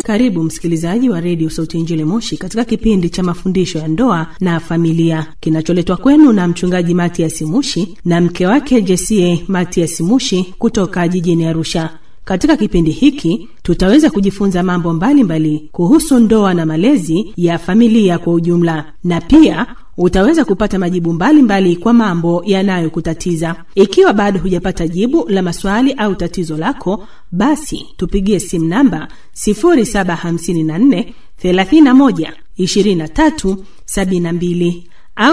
Karibu msikilizaji wa redio Sauti ya Injili Moshi katika kipindi cha mafundisho ya ndoa na familia kinacholetwa kwenu na mchungaji Matias Mushi na mke wake Jesie Matias Mushi kutoka jijini Arusha. Katika kipindi hiki tutaweza kujifunza mambo mbalimbali mbali kuhusu ndoa na malezi ya familia kwa ujumla, na pia utaweza kupata majibu mbalimbali mbali kwa mambo yanayokutatiza. Ikiwa bado hujapata jibu la maswali au tatizo lako, basi tupigie simu namba 0754 31 23 72 au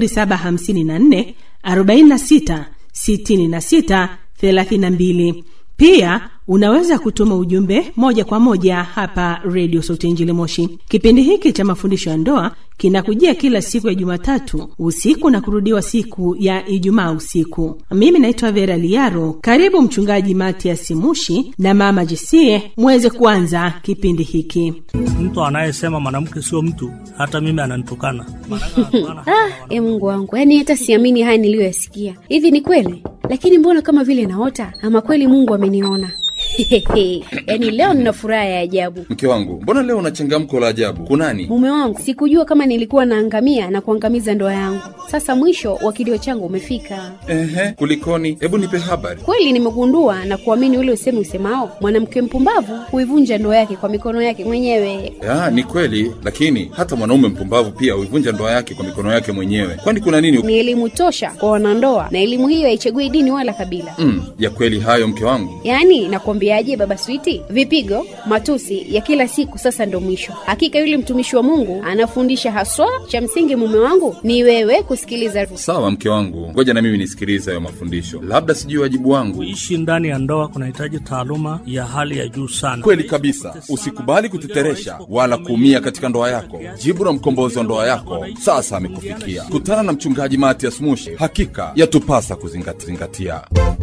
0754 46 66 32. Pia unaweza kutuma ujumbe moja kwa moja hapa redio Sauti Injili Moshi. Kipindi hiki cha mafundisho ya ndoa kinakujia kila siku ya Jumatatu usiku na kurudiwa siku ya Ijumaa usiku. Mimi naitwa Vera Liaro. Karibu Mchungaji Matias Mushi na Mama Jesie muweze kuanza kipindi hiki. Mtu anayesema mwanamke sio mtu, hata mimi ananitukana. Ah, e Mungu wangu, yaani hata siamini haya niliyoyasikia. Hivi ni kweli? Lakini mbona kama vile naota, ama kweli Mungu ameniona? yaani leo nina furaha ya ajabu. Mke wangu, mbona leo una changamko la ajabu? Kunani? Mume wangu, sikujua kama nilikuwa naangamia na kuangamiza ndoa yangu. Sasa mwisho wa kilio changu umefika. Ehe, kulikoni? Hebu nipe habari. Kweli nimegundua na kuamini ule usemi usemao, mwanamke mpumbavu huivunja ndoa yake kwa mikono yake mwenyewe. Ya, ni kweli, lakini hata mwanaume mpumbavu pia huivunja ndoa yake kwa mikono yake mwenyewe. Kwani kuna nini? Ni elimu tosha kwa wanandoa, na elimu hiyo haichagui dini wala kabila. Mm, ya kweli hayo mke wangu. Yaani nakwambiaje, baba Switi, vipigo, matusi ya kila siku sasa ndo mwisho. Hakika yule mtumishi wa Mungu anafundisha haswa. Cha msingi mume wangu ni wewe kusikiliza. Sawa mke wangu, ngoja na mimi nisikilize hayo mafundisho, labda sijui wajibu wangu. Kuishi ndani ya ndoa kunahitaji taaluma ya hali ya juu sana. Kweli kabisa, usikubali kuteteresha wala kuumia katika ndoa yako. Jibu la mkombozi wa ndoa yako sasa amekufikia. Kutana na mchungaji Matias Mushi, hakika yatupasa kuzingatia.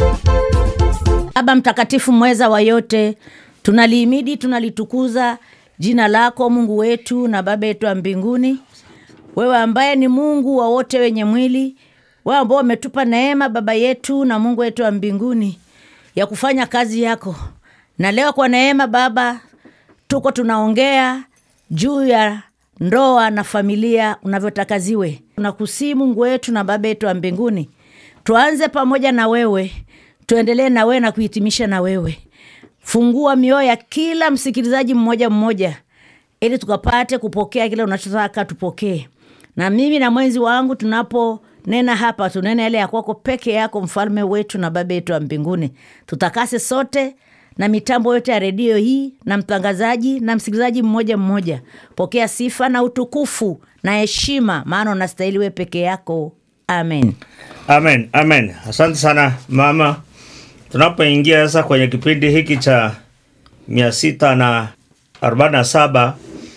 Baba mtakatifu mweza wa yote, tunalihimidi tunalitukuza jina lako Mungu wetu na Baba yetu wa mbinguni, wewe ambaye ni Mungu wa wote wenye mwili, wewe ambao umetupa neema Baba yetu na Mungu wetu wa mbinguni ya kufanya kazi yako. Na leo kwa neema Baba, tuko tunaongea juu ya ndoa na familia unavyotaka ziwe. Tunakusii Mungu wetu na Baba yetu wa mbinguni, tuanze pamoja na wewe tuendelee na wewe na kuhitimisha na wewe. Fungua mioyo ya kila msikilizaji mmoja mmoja, ili tukapate kupokea kile unachotaka tupokee. Na mimi na mwenzi wangu tunaponena hapa, tunene yale ya kwako peke yako, mfalme wetu na baba yetu wa mbinguni. Tutakase sote na mitambo yote ya redio hii na mtangazaji na msikilizaji mmoja mmoja. Pokea sifa na utukufu na heshima, maana unastahili wewe peke yako. Amen, amen, amen. Asante sana mama. Tunapoingia sasa kwenye kipindi hiki cha mia sita na arobaini na saba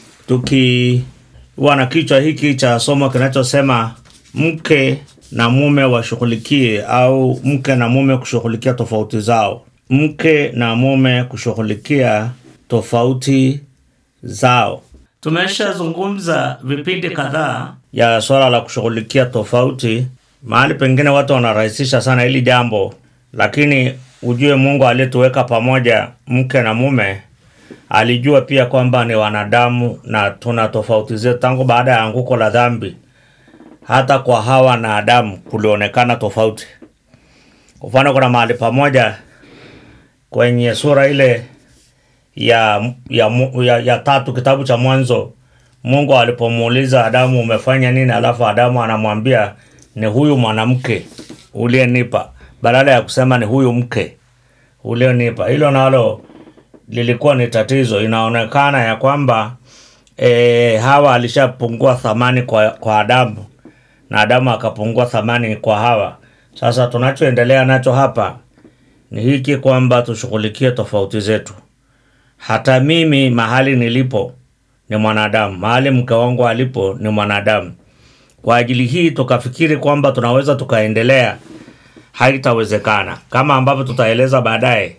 tukiwa na kichwa hiki cha somo kinachosema mke na mume washughulikie, au mke na mume kushughulikia tofauti zao. Mke na mume kushughulikia tofauti zao. Tumeshazungumza vipindi kadhaa ya swala la kushughulikia tofauti. Mahali pengine watu wanarahisisha sana hili jambo lakini ujue Mungu aliyetuweka pamoja mke na mume alijua pia kwamba ni wanadamu na tuna tofauti zetu. Tangu baada ya anguko la dhambi, hata kwa Hawa na Adamu kulionekana tofauti. Kwa mfano, kuna mahali pamoja kwenye sura ile ya, ya, ya, ya tatu kitabu cha Mwanzo, Mungu alipomuuliza Adamu, umefanya nini? Alafu Adamu anamwambia ni huyu mwanamke uliyenipa badala ya kusema ni huyu mke ulionipa. Hilo nalo lilikuwa ni tatizo. Inaonekana ya kwamba e, Hawa alishapungua thamani kwa, kwa Adamu na Adamu akapungua thamani kwa Hawa. Sasa tunachoendelea nacho hapa ni hiki kwamba tushughulikie tofauti zetu. Hata mimi mahali nilipo ni mwanadamu, mahali mke wangu alipo ni mwanadamu. Kwa ajili hii tukafikiri kwamba tunaweza tukaendelea haitawezekana kama ambavyo tutaeleza baadaye.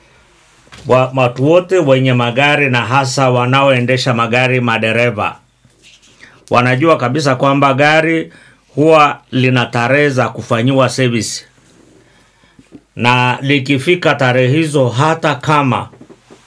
Watu wote wenye magari na hasa wanaoendesha magari, madereva wanajua kabisa kwamba gari huwa lina tarehe za kufanyiwa service, na likifika tarehe hizo, hata kama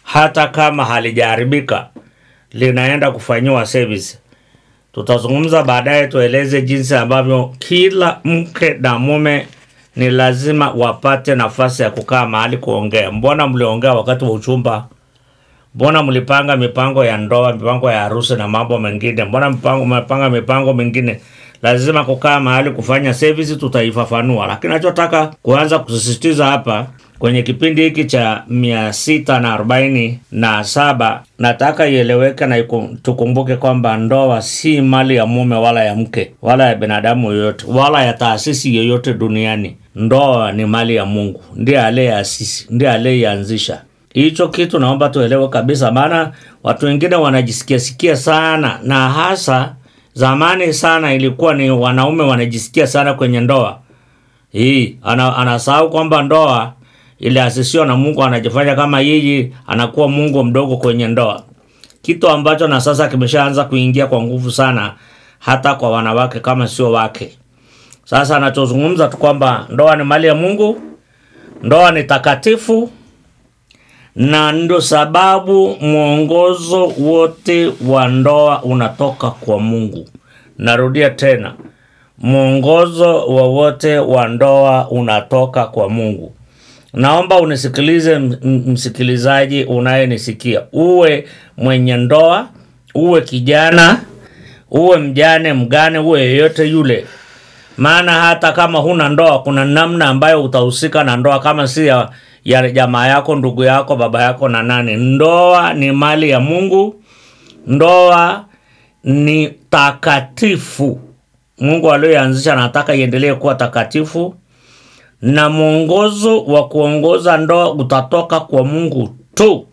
hata kama halijaharibika linaenda kufanyiwa service. Tutazungumza baadaye, tueleze jinsi ambavyo kila mke na mume ni lazima wapate nafasi ya kukaa mahali kuongea. Mbona mliongea wakati wa uchumba? Mbona mlipanga mipango ya ndoa, mipango ya harusi na mambo mengine? Mbona mpango mmepanga mipango mingine? Lazima kukaa mahali kufanya service, tutaifafanua. Lakini nachotaka kuanza kusisitiza hapa kwenye kipindi hiki cha mia sita na arobaini na saba nataka ieleweke na iku- tukumbuke kwamba ndoa si mali ya mume wala ya mke wala ya binadamu yoyote wala ya taasisi yoyote duniani. Ndoa ni mali ya Mungu, ndiye aliyeasisi, ndiye aliyeianzisha hicho kitu naomba tuelewe kabisa, maana watu wengine wanajisikia sikia sana, na hasa zamani sana ilikuwa ni wanaume wanajisikia sana kwenye ndoa hii. Ana, anasahau kwamba ndoa iliasisiwa na Mungu, anajifanya kama yeye anakuwa Mungu mdogo kwenye ndoa, kitu ambacho na sasa kimeshaanza kuingia kwa nguvu sana hata kwa wanawake kama sio wake. Sasa anachozungumza tu kwamba ndoa ni mali ya Mungu, ndoa ni takatifu na ndo sababu mwongozo wote wa ndoa unatoka kwa Mungu. Narudia tena, mwongozo wowote wa ndoa unatoka kwa Mungu. Naomba unisikilize m- m- msikilizaji unayenisikia, uwe mwenye ndoa, uwe kijana, uwe mjane, mgane, uwe yeyote yule maana hata kama huna ndoa kuna namna ambayo utahusika na ndoa kama si ya, ya jamaa yako ndugu yako baba yako na nani ndoa ni mali ya mungu ndoa ni takatifu mungu aliyoanzisha anataka iendelee kuwa takatifu na mwongozo wa kuongoza ndoa utatoka kwa mungu tu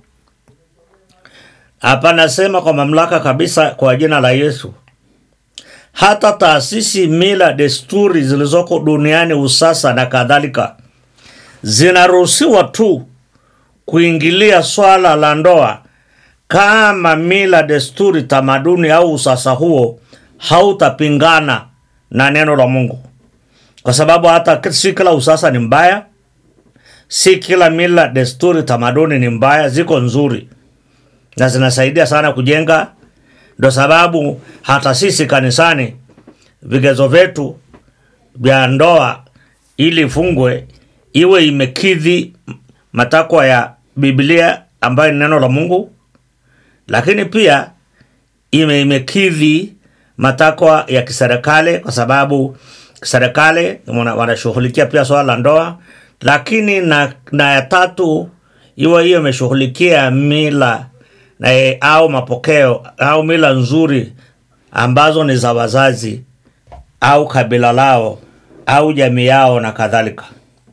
hapa nasema kwa mamlaka kabisa kwa jina la yesu hata taasisi, mila, desturi zilizoko duniani, usasa na kadhalika, zinaruhusiwa tu kuingilia swala la ndoa kama mila, desturi, tamaduni au usasa huo hautapingana na neno la Mungu, kwa sababu hata si kila usasa ni mbaya, si kila mila, desturi, tamaduni ni mbaya, ziko nzuri na zinasaidia sana kujenga ndo sababu hata sisi kanisani vigezo vyetu vya ndoa ili ifungwe iwe imekidhi matakwa ya Biblia ambayo ni neno la Mungu, lakini pia ime imekidhi matakwa ya kiserikali, kwa sababu serikali wana- wanashughulikia pia swala la ndoa, lakini na, na ya tatu iwe hiyo imeshughulikia mila na, e, au mapokeo au mila nzuri ambazo ni za wazazi au kabila lao au jamii yao na kadhalika.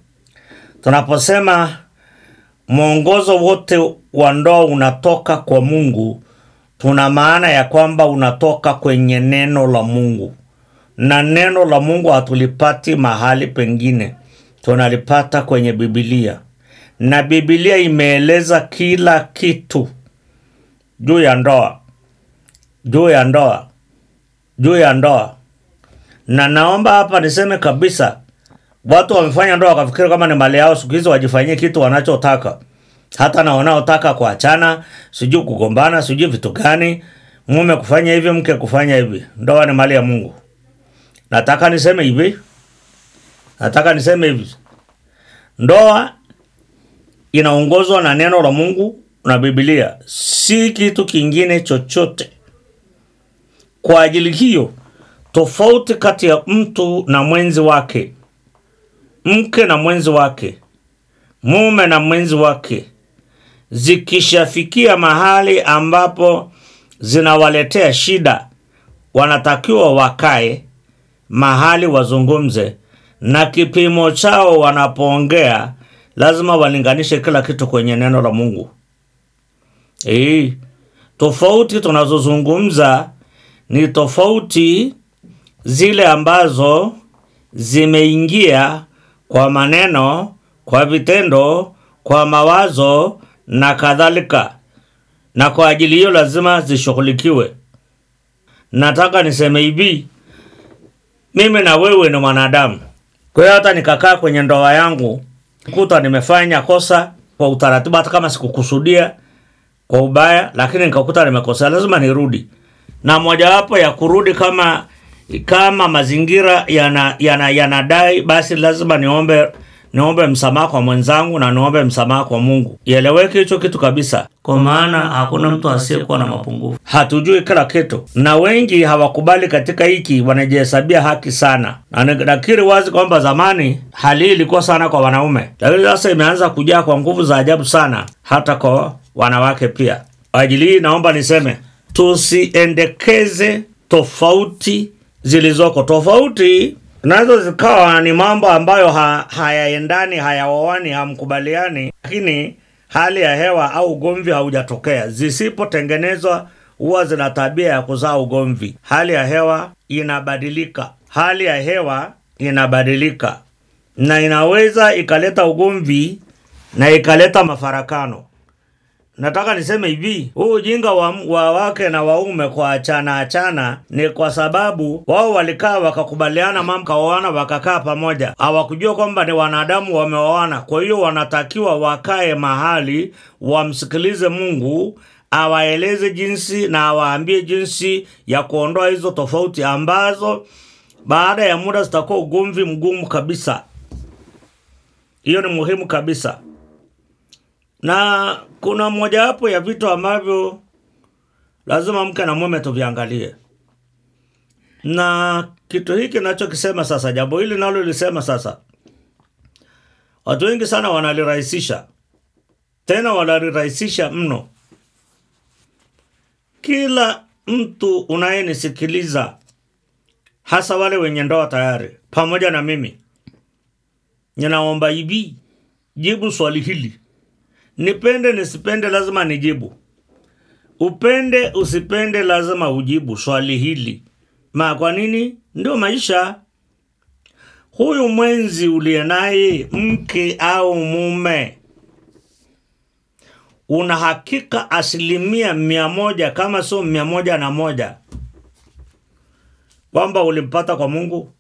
Tunaposema mwongozo wote wa ndoa unatoka kwa Mungu, tuna maana ya kwamba unatoka kwenye neno la Mungu, na neno la Mungu hatulipati mahali pengine, tunalipata kwenye Biblia, na Biblia imeeleza kila kitu juu ya ndoa, juu ya ndoa, juu ya ndoa. Na naomba hapa niseme kabisa, watu wamefanya ndoa wakafikiri kama ni mali yao, siku hizi wajifanyie kitu wanachotaka, hata na wanaotaka kuachana, sijui kugombana, sijui vitu gani, mume kufanya hivi, mke kufanya hivi. Ndoa ni mali ya Mungu. Nataka niseme hivi, nataka niseme hivi, ndoa inaongozwa na neno la Mungu na Biblia, si kitu kingine chochote. Kwa ajili hiyo, tofauti kati ya mtu na mwenzi wake, mke na mwenzi wake, mume na mwenzi wake, zikishafikia mahali ambapo zinawaletea shida, wanatakiwa wakae mahali wazungumze, na kipimo chao wanapoongea lazima walinganishe kila kitu kwenye neno la Mungu. Eh, tofauti tunazozungumza ni tofauti zile ambazo zimeingia kwa maneno, kwa vitendo, kwa mawazo na kadhalika, na kwa ajili hiyo lazima zishughulikiwe. Nataka niseme hivi, mimi na wewe ni mwanadamu. Kwa hiyo hata nikakaa kwenye ndoa yangu kuta nimefanya kosa kwa utaratibu, hata kama sikukusudia, kwa ubaya lakini nikakuta nimekosea lazima nirudi na mojawapo ya kurudi kama kama mazingira yana yana yanadai basi lazima niombe niombe msamaha kwa mwenzangu na niombe msamaha kwa mungu ieleweke hicho kitu kabisa kwa maana hakuna mtu asiyekuwa na mapungufu hatujui kila kitu na wengi hawakubali katika hiki wanajihesabia haki sana na ni- nakiri wazi kwamba zamani hali hii ilikuwa sana kwa wanaume lakini sasa imeanza kujaa kwa nguvu za ajabu sana hata kwa wanawake pia ajili hii naomba niseme tusiendekeze tofauti zilizoko tofauti nazo zikawa ni mambo ambayo ha, hayaendani hayaoani hamkubaliani lakini hali ya hewa au ugomvi haujatokea zisipotengenezwa huwa zina tabia ya kuzaa ugomvi hali ya hewa inabadilika hali ya hewa inabadilika na inaweza ikaleta ugomvi na ikaleta mafarakano nataka niseme hivi huu ujinga wa, wa wake na waume kwa achana achana ni kwa sababu wao walikaa wakakubaliana mambo kaoana wakakaa pamoja hawakujua kwamba ni wanadamu wameoana kwa hiyo wanatakiwa wakae mahali wamsikilize mungu awaeleze jinsi na awaambie jinsi ya kuondoa hizo tofauti ambazo baada ya muda zitakuwa ugomvi mgumu kabisa hiyo ni muhimu kabisa na kuna mojawapo ya vitu ambavyo lazima mke na mume tuviangalie na kitu hiki nachokisema sasa jambo hili nalo lisema sasa watu wengi sana wanalirahisisha tena wanalirahisisha mno kila mtu unayenisikiliza hasa wale wenye ndoa tayari pamoja na mimi ninaomba hivi jibu swali hili nipende nisipende lazima nijibu upende usipende lazima ujibu swali hili ma kwa nini ndio maisha huyu mwenzi uliye naye mke au mume una hakika asilimia mia moja kama sio mia moja na moja kwamba ulimpata kwa mungu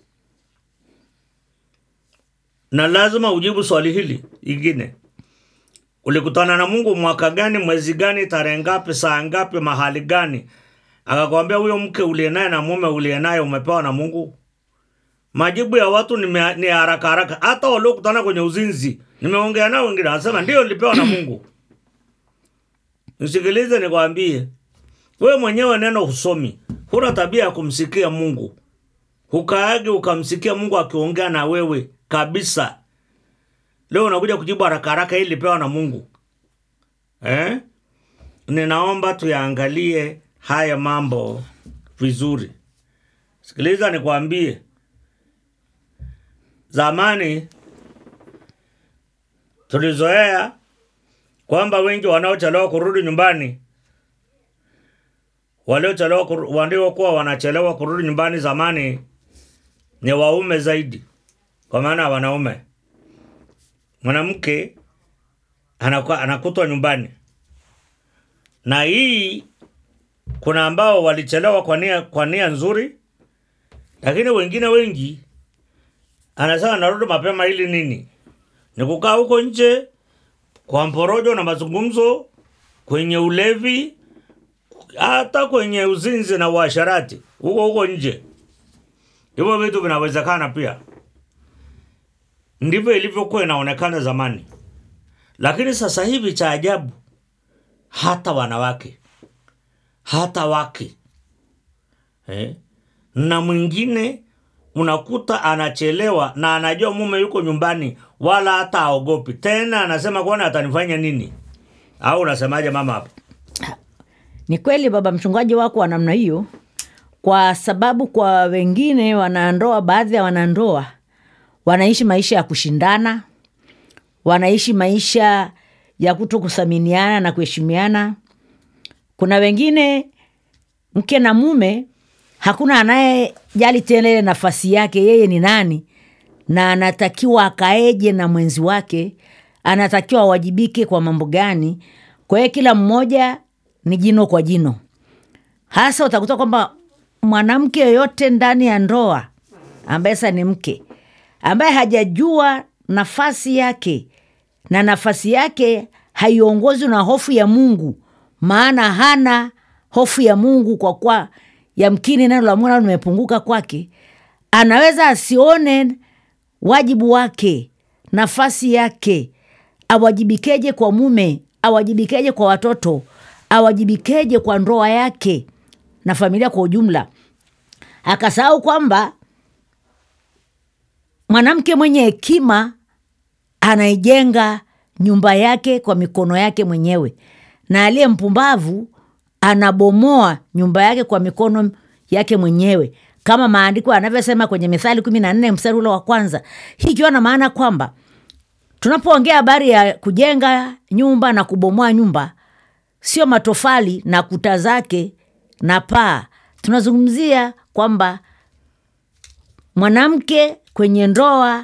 na lazima ujibu swali hili ingine ulikutana na mungu mwaka gani mwezi gani tarehe ngapi saa ngapi mahali gani akakwambia huyo mke uliye naye na mume uliye naye umepewa na mungu majibu ya watu ni, mea- ni haraka haraka hata waliokutana kwenye uzinzi nimeongea nao wengine wanasema ndio nilipewa na mungu nisikilize nikwambie wewe mwenyewe neno husomi huna tabia ya kumsikia mungu hukaagi ukamsikia mungu akiongea na wewe kabisa leo unakuja kujibu haraka haraka hili lipewa na mungu eh? ninaomba tuyaangalie haya mambo vizuri sikiliza nikwambie zamani tulizoea kwamba wengi wanaochelewa kurudi nyumbani waliochelewa kuru- waliokuwa wanachelewa kurudi nyumbani zamani ni waume zaidi kwa maana ya wanaume mwanamke anakuwa- anakutwa nyumbani na hii kuna ambao walichelewa kwa nia, kwa nia nzuri lakini wengine wengi anasema narudi mapema ili nini ni kukaa huko nje kwa mporojo na mazungumzo kwenye ulevi hata kwenye uzinzi na uasharati huko huko nje hivyo vitu vinawezekana pia ndivyo ilivyokuwa inaonekana zamani lakini sasa hivi cha ajabu hata wanawake hata wake eh? na mwingine unakuta anachelewa na anajua mume yuko nyumbani wala hata aogopi tena anasema kuona atanifanya nini au unasemaje mama hapo ni kweli baba mchungaji wako wa namna hiyo kwa sababu kwa wengine wanandoa baadhi ya wanandoa wanaishi maisha ya kushindana wanaishi maisha ya kuto kuthaminiana na kuheshimiana kuna wengine mke na mume hakuna anayejali tena ile nafasi yake yeye ni nani na anatakiwa akaeje na mwenzi wake anatakiwa awajibike kwa mambo gani kwa hiyo kila mmoja ni jino kwa jino hasa utakuta kwamba mwanamke yoyote ndani ya ndoa ambaye sasa ni mke ambaye hajajua nafasi yake na nafasi yake haiongozwi na hofu ya mungu maana hana hofu ya mungu kwa kuwa yamkini neno la mungu nalo limepunguka kwake anaweza asione wajibu wake nafasi yake awajibikeje kwa mume awajibikeje kwa watoto awajibikeje kwa ndoa yake na familia kwa ujumla akasahau kwamba mwanamke mwenye hekima anaijenga nyumba yake kwa mikono yake mwenyewe na aliye mpumbavu anabomoa nyumba yake kwa mikono yake mwenyewe kama maandiko yanavyosema kwenye mithali kumi na nne mstari ule wa kwanza hii ikiwa na maana kwamba tunapoongea habari ya kujenga nyumba na kubomoa nyumba sio matofali na kuta zake na paa tunazungumzia kwamba mwanamke kwenye ndoa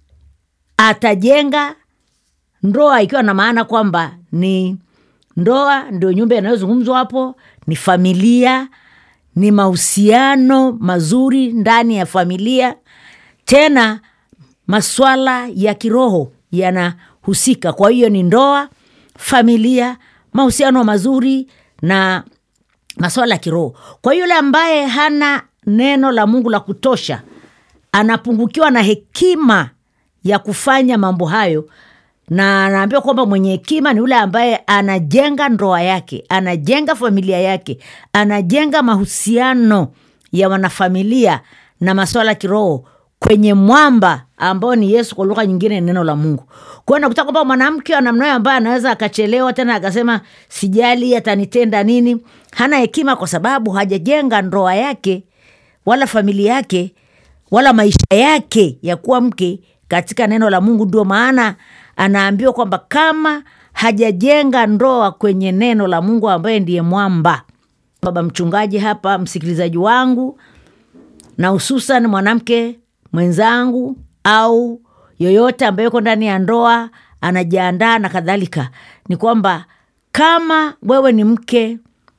atajenga ndoa ikiwa na maana kwamba ni ndoa ndio nyumba inayozungumzwa hapo ni familia ni mahusiano mazuri ndani ya familia tena maswala ya kiroho yanahusika kwa hiyo ni ndoa familia mahusiano mazuri na maswala ya kiroho kwa yule ambaye hana neno la mungu la kutosha anapungukiwa na hekima ya kufanya mambo hayo na anaambiwa kwamba mwenye hekima ni yule ambaye anajenga ndoa yake anajenga familia yake anajenga mahusiano ya wanafamilia na maswala ya kiroho kwenye mwamba ambao ni yesu kwa lugha nyingine ni neno la mungu kwao nakuta kwamba mwanamke wa namna hiyo ambaye anaweza akachelewa tena akasema sijali atanitenda nini hana hekima kwa sababu hajajenga ndoa yake wala familia yake wala maisha yake ya kuwa mke katika neno la mungu ndio maana anaambiwa kwamba kama hajajenga ndoa kwenye neno la mungu ambaye ndiye mwamba baba mchungaji hapa msikilizaji wangu na hususan mwanamke mwenzangu au yoyote ambaye yuko ndani ya ndoa anajiandaa na kadhalika ni kwamba kama wewe ni mke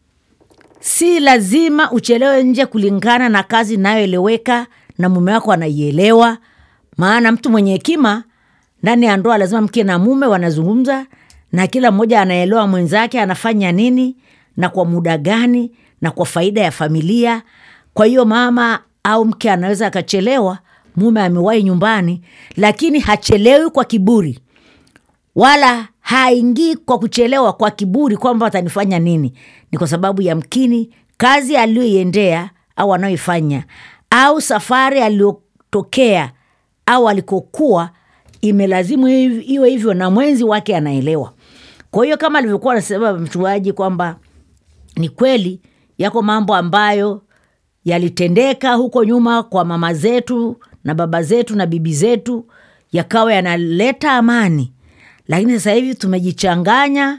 si lazima uchelewe nje kulingana na kazi inayoeleweka na mume wako anaielewa maana mtu mwenye hekima ndani ya ndoa lazima mke na mume wanazungumza na kila mmoja anaelewa mwenzake anafanya nini na kwa muda gani na kwa faida ya familia kwa hiyo mama au mke anaweza akachelewa mume amewahi nyumbani lakini hachelewi kwa kiburi wala haingii kwa kuchelewa kwa kiburi kwamba atanifanya nini ni kwa sababu ya mkini kazi aliyoiendea au anayoifanya au safari aliyotokea au alikokuwa imelazimu hiv- iwe hivyo na mwenzi wake anaelewa kwa hiyo kama alivyokuwa anasema mchungaji kwamba ni kweli yako mambo ambayo yalitendeka huko nyuma kwa mama zetu na baba zetu na bibi zetu yakawa yanaleta amani lakini sasa hivi tumejichanganya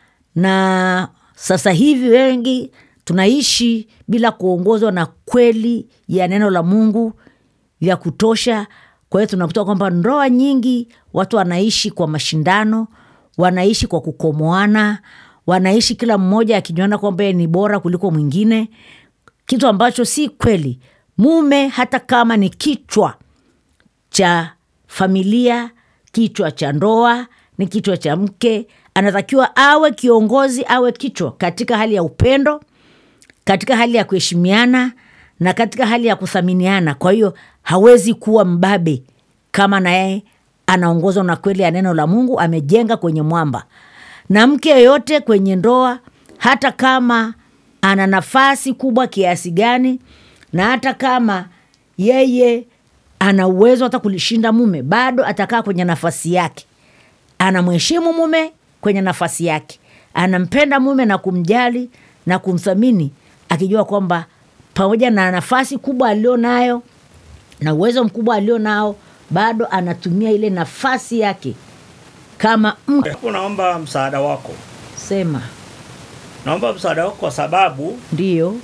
na sasa hivi wengi tunaishi bila kuongozwa na kweli ya neno la mungu ya kutosha kwa hiyo tunakuta kwamba ndoa nyingi watu wanaishi kwa mashindano wanaishi kwa kukomoana wanaishi kila mmoja akijiona kwamba yeye ni bora kuliko mwingine kitu ambacho si kweli mume hata kama ni kichwa cha familia kichwa cha ndoa ni kichwa cha mke anatakiwa awe kiongozi awe kichwa katika hali ya upendo katika hali ya kuheshimiana na katika hali ya kuthaminiana kwa hiyo hawezi kuwa mbabe kama naye anaongozwa na kweli ya neno la mungu amejenga kwenye mwamba na mke yeyote kwenye ndoa hata kama ana nafasi kubwa kiasi gani na hata kama yeye ana uwezo hata kulishinda mume bado atakaa kwenye nafasi yake anamheshimu mume kwenye nafasi yake anampenda mume na kumjali na kumthamini akijua kwamba pamoja na nafasi kubwa alio nayo na uwezo mkubwa alio nao bado anatumia ile nafasi yake kama mke Hebu naomba msaada wako sema naomba msaada wako kwa sababu ndio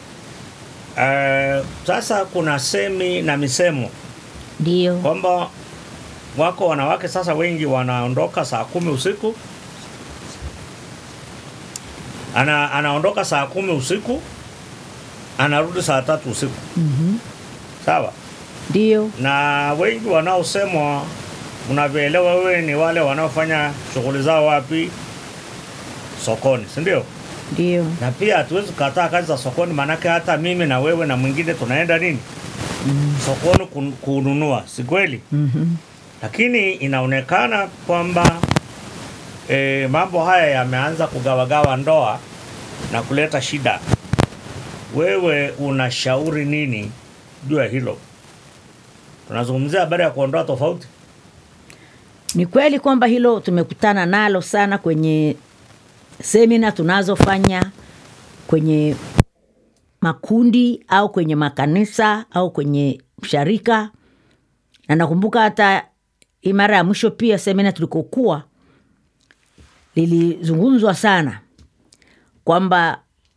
eh, sasa kuna semi na misemo ndio kwamba wako wanawake sasa wengi wanaondoka saa kumi usiku ana, anaondoka saa kumi usiku anarudi saa tatu usiku Mhm. sawa ndio na wengi wanaosemwa unavyoelewa wewe ni wale wanaofanya shughuli zao wapi sokoni si ndio ndio na pia hatuwezi kukataa kazi za sokoni, maanake hata mimi na wewe na mwingine tunaenda nini sokoni kun- kununua, si kweli? mm-hmm. Lakini inaonekana kwamba e, mambo haya yameanza kugawagawa ndoa na kuleta shida. Wewe unashauri nini juu ya hilo? Tunazungumzia habari ya kuondoa tofauti. Ni kweli kwamba hilo tumekutana nalo sana kwenye semina tunazofanya kwenye makundi au kwenye makanisa au kwenye sharika, na nakumbuka hata hii mara ya mwisho pia semina tulikokuwa lilizungumzwa sana kwamba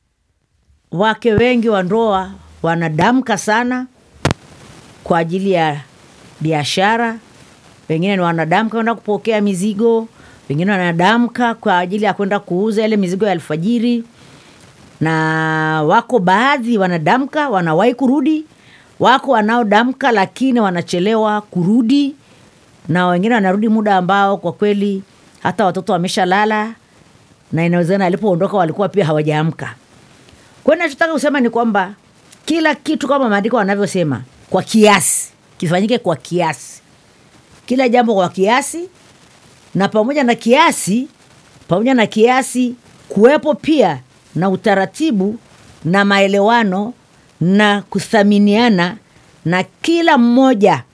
wake wengi wa ndoa wanadamka sana kwa ajili ya biashara wengine ni wanadamka kwenda kupokea mizigo wengine wanadamka kwa ajili ya kwenda kuuza ile mizigo ya alfajiri na wako baadhi wanadamka wanawahi kurudi wako wanaodamka lakini wanachelewa kurudi na wengine wanarudi muda ambao kwa kweli hata watoto wameshalala na inawezekana alipoondoka walikuwa pia hawajaamka kwa hiyo nachotaka kusema ni kwamba kila kitu kama maandiko wanavyosema kwa kiasi kifanyike kwa kiasi kila jambo kwa kiasi na pamoja na kiasi pamoja na kiasi kuwepo pia na utaratibu na maelewano na kuthaminiana na kila mmoja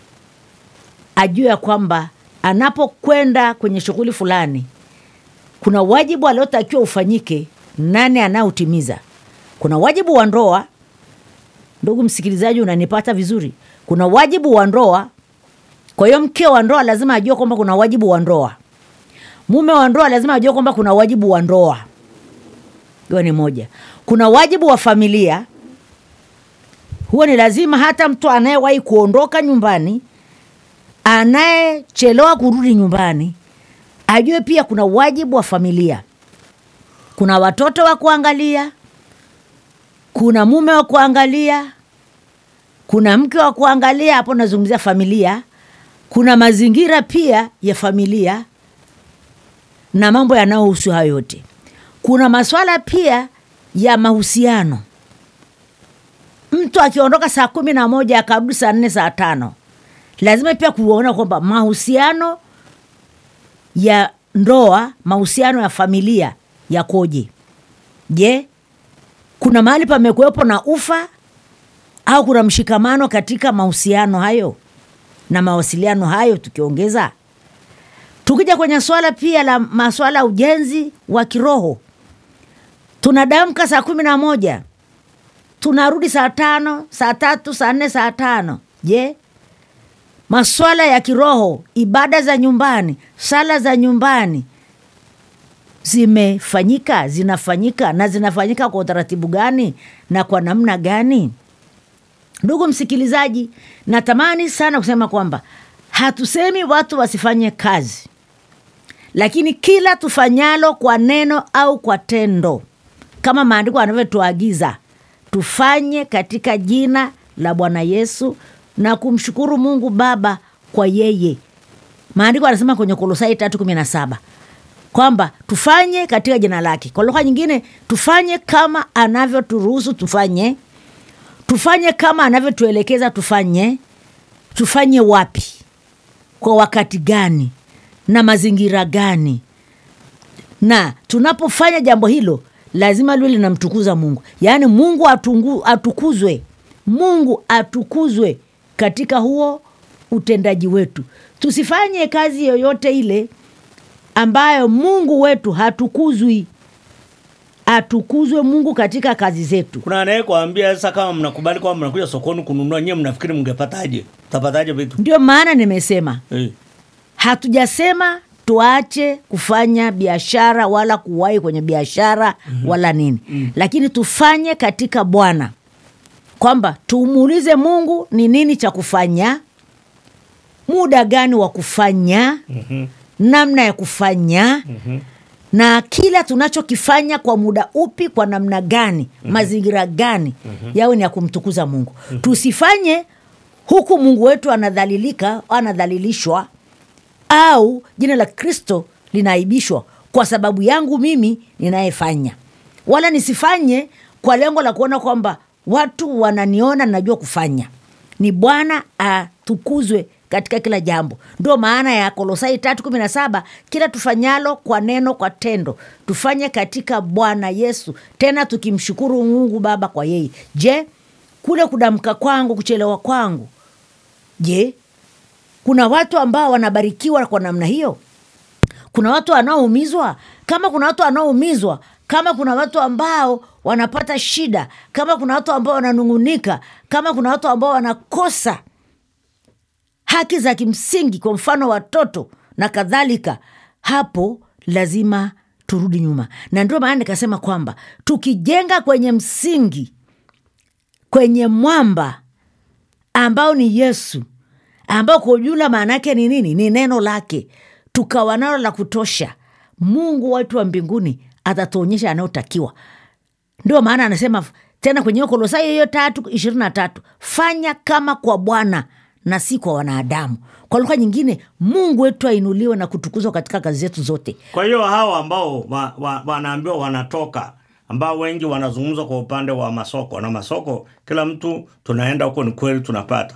ajue ya kwamba anapokwenda kwenye shughuli fulani kuna wajibu aliotakiwa ufanyike nani anayeutimiza kuna wajibu wa ndoa ndugu msikilizaji unanipata vizuri kuna wajibu wa ndoa kwa hiyo mke wa ndoa lazima ajue kwamba kuna wajibu wa ndoa mume wa ndoa lazima ajue kwamba kuna wajibu wa ndoa hiyo ni moja kuna wajibu wa familia huo ni lazima hata mtu anayewahi kuondoka nyumbani anayechelewa kurudi nyumbani ajue pia kuna wajibu wa familia kuna watoto wa kuangalia kuna mume wa kuangalia kuna mke wa kuangalia hapo nazungumzia familia kuna mazingira pia ya familia na mambo yanayohusu hayo yote kuna maswala pia ya mahusiano mtu akiondoka saa kumi na moja akarudi saa nne saa tano lazima pia kuona kwamba mahusiano ya ndoa mahusiano ya familia yakoje je kuna mahali pamekuwepo na ufa au kuna mshikamano katika mahusiano hayo na mawasiliano hayo tukiongeza tukija kwenye swala pia la maswala ya ujenzi wa kiroho tunadamka saa kumi na moja tunarudi saa tano saa tatu saa nne saa tano je maswala ya kiroho ibada za nyumbani sala za nyumbani zimefanyika zinafanyika na zinafanyika kwa utaratibu gani na kwa namna gani ndugu msikilizaji natamani sana kusema kwamba hatusemi watu wasifanye kazi lakini kila tufanyalo kwa neno au kwa tendo kama maandiko yanavyotuagiza tufanye katika jina la bwana yesu na kumshukuru mungu baba kwa yeye maandiko anasema kwenye kolosai tatu kumi na saba kwamba tufanye katika jina lake kwa lugha nyingine tufanye kama anavyoturuhusu tufanye tufanye kama anavyotuelekeza tufanye tufanye wapi kwa wakati gani na mazingira gani na tunapofanya jambo hilo lazima liwe linamtukuza mungu yaani mungu atungu, atukuzwe mungu atukuzwe katika huo utendaji wetu tusifanye kazi yoyote ile ambayo mungu wetu hatukuzwi atukuzwe mungu katika kazi zetu Kuna anayekuambia sasa, kama mnakubali kwamba mnakuja sokoni kununua, nyewe mnafikiri mngepataje? Tapataje vitu ndio maana nimesema eh? hatujasema tuache kufanya biashara wala kuwahi kwenye biashara mm-hmm. wala nini mm-hmm. lakini tufanye katika bwana kwamba tumuulize mungu ni nini cha kufanya muda gani wa kufanya Mhm. namna ya kufanya mm-hmm. na kila tunachokifanya kwa muda upi kwa namna gani mm-hmm. mazingira gani mm-hmm. yawe ni ya kumtukuza mungu mm-hmm. tusifanye huku mungu wetu anadhalilika au anadhalilishwa au jina la kristo linaaibishwa kwa sababu yangu mimi ninayefanya wala nisifanye kwa lengo la kuona kwamba watu wananiona najua kufanya ni bwana atukuzwe katika kila jambo ndio maana ya kolosai tatu kumi na saba kila tufanyalo kwa neno kwa tendo tufanye katika bwana yesu tena tukimshukuru mungu baba kwa yeye je kule kudamka kwangu kuchelewa kwangu je kuna watu ambao wanabarikiwa kwa namna hiyo kuna watu wanaoumizwa kama kuna watu wanaoumizwa kama kuna watu ambao wanapata shida kama kuna watu ambao wananung'unika kama kuna watu ambao wanakosa haki za kimsingi kwa mfano watoto na kadhalika hapo lazima turudi nyuma na ndio maana nikasema kwamba tukijenga kwenye msingi kwenye mwamba ambao ni yesu ambao kwa ujumla maana yake ni nini ni neno lake tukawa nalo la kutosha mungu watu wa mbinguni atatuonyesha anayotakiwa ndio maana anasema tena kwenye hiyo kolosai hiyo tatu ishirini na tatu fanya kama kwa bwana na si kwa wanadamu kwa lugha nyingine mungu wetu ainuliwe na kutukuzwa katika kazi zetu zote kwa hiyo hawa ambao wa, wa, wanaambiwa wanatoka ambao wengi wanazungumza kwa upande wa masoko na masoko kila mtu tunaenda huko ni kweli tunapata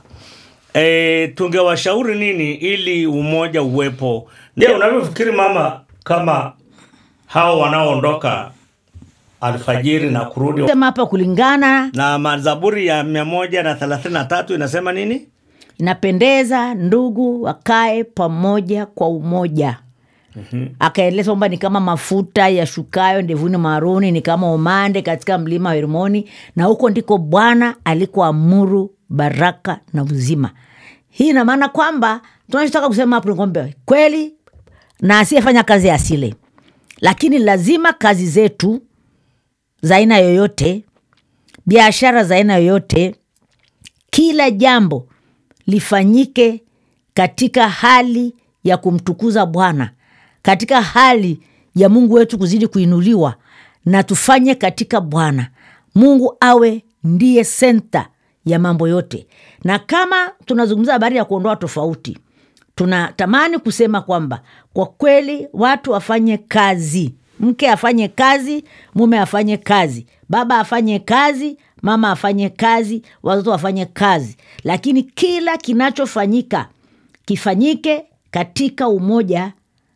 e, tungewashauri nini ili umoja uwepo je unavyofikiri mama kama hao wanaoondoka alfajiri na kurudi sema hapa kulingana na mazaburi ya mia moja na thelathini na tatu inasema nini inapendeza ndugu wakae pamoja kwa umoja mm-hmm. akaeleza kwamba ni kama mafuta yashukayo ndevuni maruni ni kama umande katika mlima wa hermoni na huko ndiko bwana alikoamuru baraka na uzima hii ina maana kwamba tunachotaka kusema hapo ni kwamba kweli na asiyefanya kazi asile lakini lazima kazi zetu za aina yoyote biashara za aina yoyote kila jambo lifanyike katika hali ya kumtukuza bwana katika hali ya mungu wetu kuzidi kuinuliwa na tufanye katika bwana mungu awe ndiye senta ya mambo yote na kama tunazungumza habari ya kuondoa tofauti tunatamani kusema kwamba kwa kweli watu wafanye kazi mke afanye kazi mume afanye kazi baba afanye kazi mama afanye kazi watoto wafanye kazi lakini kila kinachofanyika kifanyike katika umoja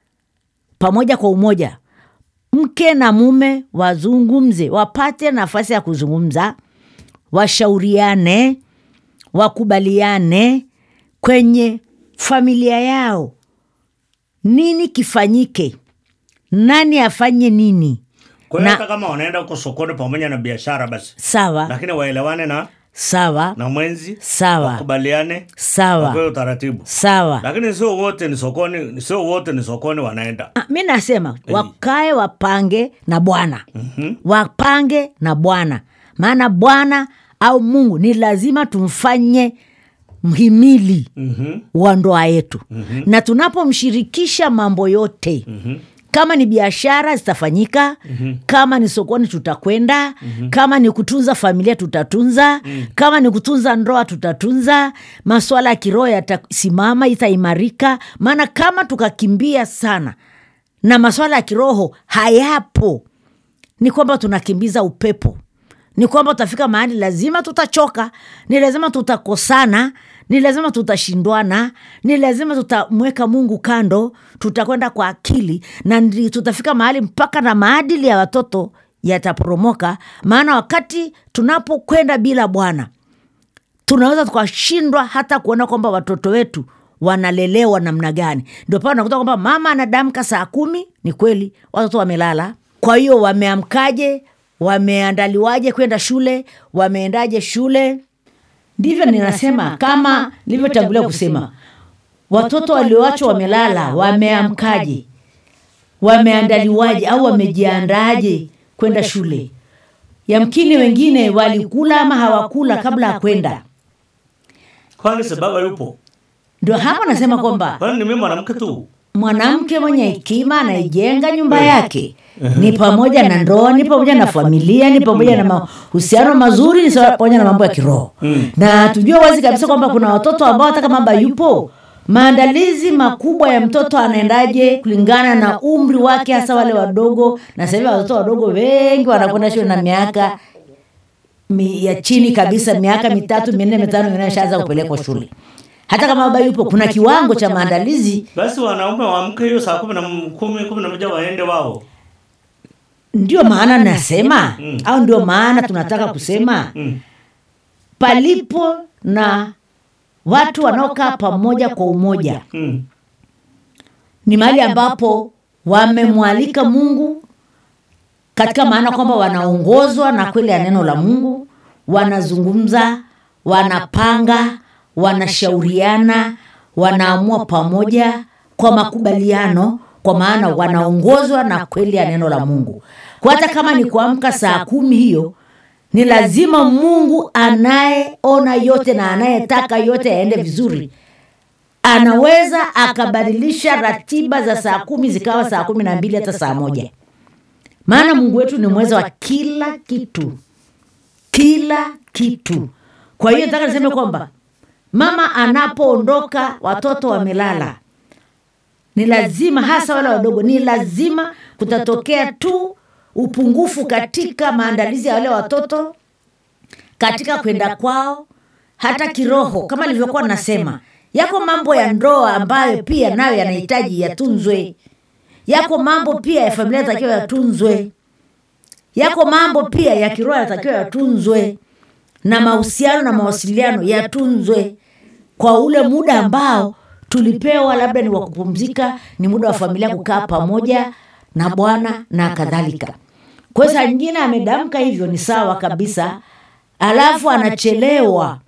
pamoja kwa umoja mke na mume wazungumze wapate nafasi ya kuzungumza washauriane wakubaliane kwenye familia yao nini kifanyike nani afanye nini kwa hiyo Na- hata kama wanaenda huko sokoni pamoja na biashara basi sawa lakini waelewane na sawa na mwenzi Sawa. wakubaliane Sawa. wapewe utaratibu sawa lakini sio wote ni sokoni sio wote ni sokoni wanaenda Ah, mi nasema wakae wapange na bwana mm-hmm. wapange na bwana maana bwana au mungu ni lazima tumfanye mhimili mm-hmm. wa ndoa yetu mm-hmm. na tunapomshirikisha mambo yote mm-hmm kama ni biashara zitafanyika mm-hmm. kama ni sokoni tutakwenda mm-hmm. kama ni kutunza familia tutatunza mm-hmm. kama ni kutunza ndoa tutatunza maswala ya kiroho yatasimama itaimarika maana kama tukakimbia sana na maswala ya kiroho hayapo ni kwamba tunakimbiza upepo ni kwamba tutafika mahali lazima tutachoka ni lazima tutakosana ni lazima tutashindwana ni lazima tutamweka mungu kando tutakwenda kwa akili na ndi- tutafika mahali mpaka na maadili ya watoto yataporomoka maana wakati tunapokwenda bila bwana tunaweza tukashindwa hata kuona kwamba watoto wetu wanalelewa namna gani ndio pale unakuta kwamba mama anadamka saa kumi ni kweli watoto wamelala kwa hiyo wameamkaje wameandaliwaje kwenda shule wameendaje shule ndivyo ninasema kama nilivyotangulia kusema watoto walioachwa wamelala wameamkaje wameandaliwaje au wamejiandaaje kwenda shule yamkini wengine walikula ama hawakula kabla ya kwenda kwani sababu yupo ndio hapa nasema kwamba kwani ni mimi mwanamke tu mwanamke mwenye hekima anaijenga nyumba yake ni pamoja na ndoa ni pamoja na familia ni pamoja na mahusiano mazuri ni sawa- pamoja na mambo ya kiroho na tujue wazi kabisa kwamba kuna watoto ambao hata kama baba yupo maandalizi makubwa ya mtoto anaendaje kulingana na umri wake hasa wale wadogo na sasa hivi watoto wadogo wengi wanakwenda shule na miaka mi, ya chini kabisa miaka mitatu minne mitano ingine ashaanza kupelekwa shule hata kama baba yupo kuna kiwango cha maandalizi basi wanaume waamke hiyo saa kumi na m- kumi kumi na moja waende wao ndio maana nasema mm. au ndio maana tunataka kusema mm. palipo na watu wanaokaa pamoja kwa umoja Mm. ni mahali ambapo wamemwalika mungu katika maana kwamba wanaongozwa na kweli ya neno la mungu wanazungumza wanapanga wanashauriana wanaamua pamoja kwa makubaliano kwa maana wanaongozwa na kweli ya neno la mungu kwa hata kama ni kuamka saa kumi hiyo ni lazima mungu anayeona yote na anayetaka yote yaende vizuri anaweza akabadilisha ratiba za saa kumi zikawa saa kumi na mbili hata saa moja maana mungu wetu ni mweza wa kila kitu kila kitu kwa hiyo nataka niseme kwamba mama anapoondoka watoto wamelala ni lazima hasa wale wadogo ni lazima kutatokea tu upungufu katika maandalizi ya wale watoto katika kwenda kwao hata kiroho kama nilivyokuwa nasema yako mambo ya ndoa ambayo pia nayo yanahitaji yatunzwe yako mambo pia ya familia yatakiwa yatunzwe yako mambo pia ya kiroho yatakiwa yatunzwe na mahusiano na mawasiliano yatunzwe kwa ule muda ambao tulipewa labda ni wa kupumzika ni muda wa familia kukaa pamoja na bwana na kadhalika kwa hiyo saa nyingine amedamka hivyo ni sawa kabisa alafu anachelewa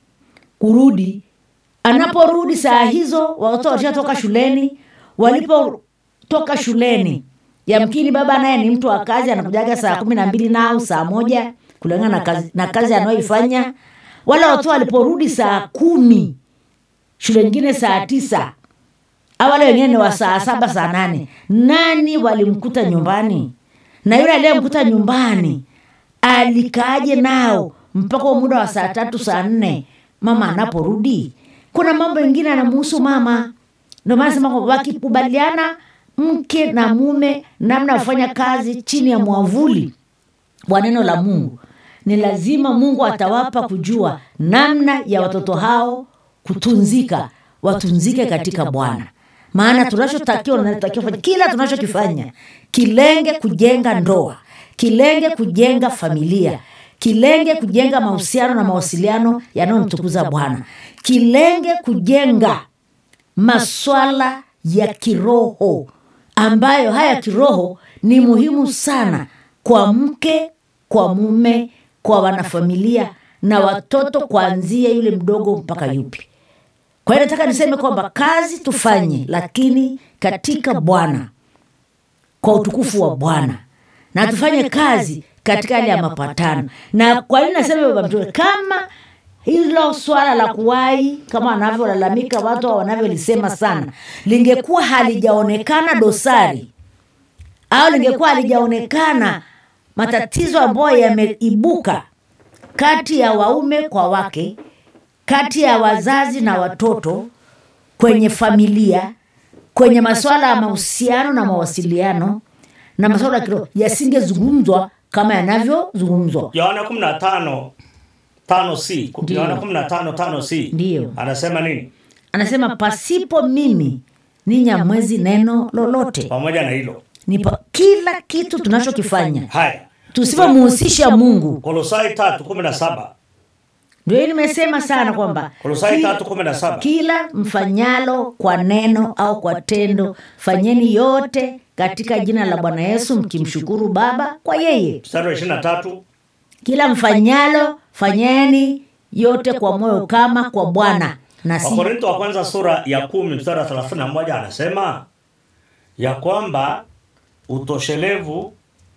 kurudi anaporudi saa hizo watoto walishatoka shuleni walipotoka shuleni yamkini baba naye ni mtu wa kazi anakujaga saa kumi na mbili nao saa moja kulingana na kazi, na kazi anayoifanya wala watoto waliporudi saa kumi shule nyingine saa tisa au wale wengine ni wa saa saba saa nane nani walimkuta nyumbani na yule aliyemkuta nyumbani alikaaje nao mpaka huo muda wa saa tatu saa nne mama anaporudi kuna mambo mengine anamuhusu mama ndio maana sema kwamba wakikubaliana mke na mume namna ya kufanya kazi chini ya mwavuli wa neno la mungu ni lazima mungu atawapa kujua namna ya watoto hao kutunzika watunzike katika bwana maana tunachotakiwa natakiwa fanya kila tunachokifanya kilenge kujenga ndoa kilenge kujenga familia kilenge kujenga mahusiano na mawasiliano yanayomtukuza bwana kilenge kujenga maswala ya kiroho ambayo haya kiroho ni muhimu sana kwa mke kwa mume kwa wanafamilia na watoto kuanzia yule mdogo mpaka yupi kwa hiyo nataka niseme kwamba kazi tufanye lakini katika bwana kwa utukufu wa bwana na tufanye kazi katika hali ya mapatano na kwa nini nasema baba mtume kama hilo swala la kuwai kama wanavyolalamika watu wanavyolisema sana lingekuwa halijaonekana dosari au lingekuwa halijaonekana matatizo ambayo yameibuka kati ya waume kwa wake kati ya wazazi na watoto kwenye familia kwenye masuala ya mahusiano na mawasiliano na masuala ya kiroho yasingezungumzwa kama yanavyozungumzwa yohana kumi na tano tano c Ndiyo. yohana kumi na tano tano c Ndiyo. anasema nini anasema pasipo mimi ninyi hamwezi neno lolote pamoja na hilo ni pa, kila kitu tunachokifanya haya tusipomuhusisha mungu kolosai tatu kumi na saba ndio hii nimesema sana kwamba kolosai ki- tatu kumi na saba kila mfanyalo kwa neno au kwa tendo fanyeni yote katika jina la bwana yesu mkimshukuru baba kwa yeye mstari wa ishirini na tatu kila mfanyalo fanyeni yote kwa moyo kama kwa bwana na si wakorinto wa kwanza sura ya kumi mstari wa thelathini na moja anasema ya kwamba utoshelevu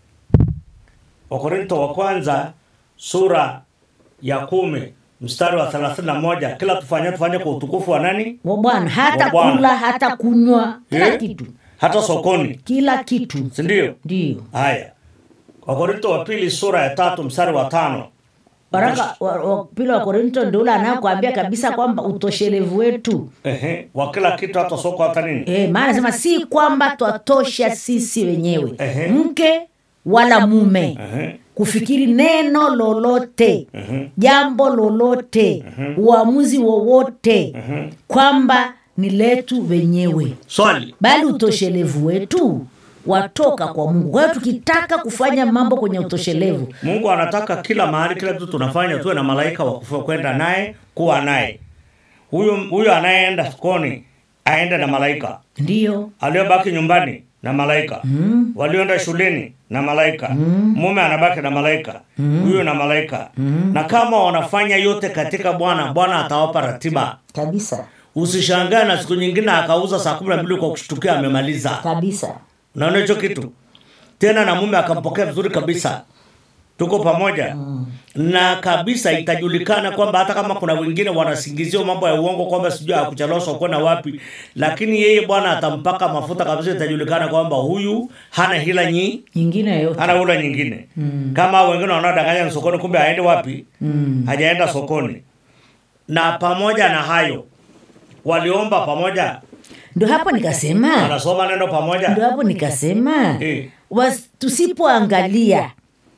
wakorinto wa kwanza sura ya kumi mstari wa thelathini na moja kila tufanye tufanye kwa utukufu wa nani wa bwana hata Wa Bwana. kula hata kunywa kila Eh? kitu hata sokoni kila kitu sindio ndio haya wakorinto wa pili sura ya tatu mstari wa tano waraka wa, wa pili wa korinto ndio ule anayokuambia kabisa kwamba utoshelevu wetu Ehe, wa kila kitu hata soko hata nini e, maana nasema si kwamba twatosha sisi wenyewe Ehe. mke wala mume Ehe. kufikiri neno lolote jambo lolote uamuzi wowote kwamba ni letu wenyewe swali bali utoshelevu wetu watoka kwa mungu kwa hiyo tukitaka kufanya mambo kwenye utoshelevu mungu anataka kila mahali kila kitu tunafanya tuwe na malaika wa kufa- kwenda naye kuwa naye huyu huyu anayeenda sokoni aende na malaika ndiyo aliyobaki nyumbani na malaika mm. walioenda shuleni na malaika mm. mume anabaki na malaika huyu na malaika mm. na kama wanafanya yote katika bwana bwana atawapa ratiba kabisa usishangae na siku nyingine akauza saa kumi na mbili kwa kushtukia amemaliza kabisa unaona hicho kitu tena na mume akampokea vizuri kabisa tuko pamoja mm. na kabisa itajulikana kwamba hata kama kuna wengine wanasingizia mambo ya uongo kwamba sijui akucheleweshwa kwenda wapi lakini yeye bwana atampaka mafuta kabisa itajulikana kwamba huyu hana hila nyi nyingine yoyote hana hula nyingine mm. kama wengine wanaodanganya ni sokoni kumbe aende wapi mm. hajaenda sokoni na pamoja na hayo waliomba pamoja ndio hapo nikasema wanasoma neno ndio pamoja hapo nikasema Eh. was- tusipoangalia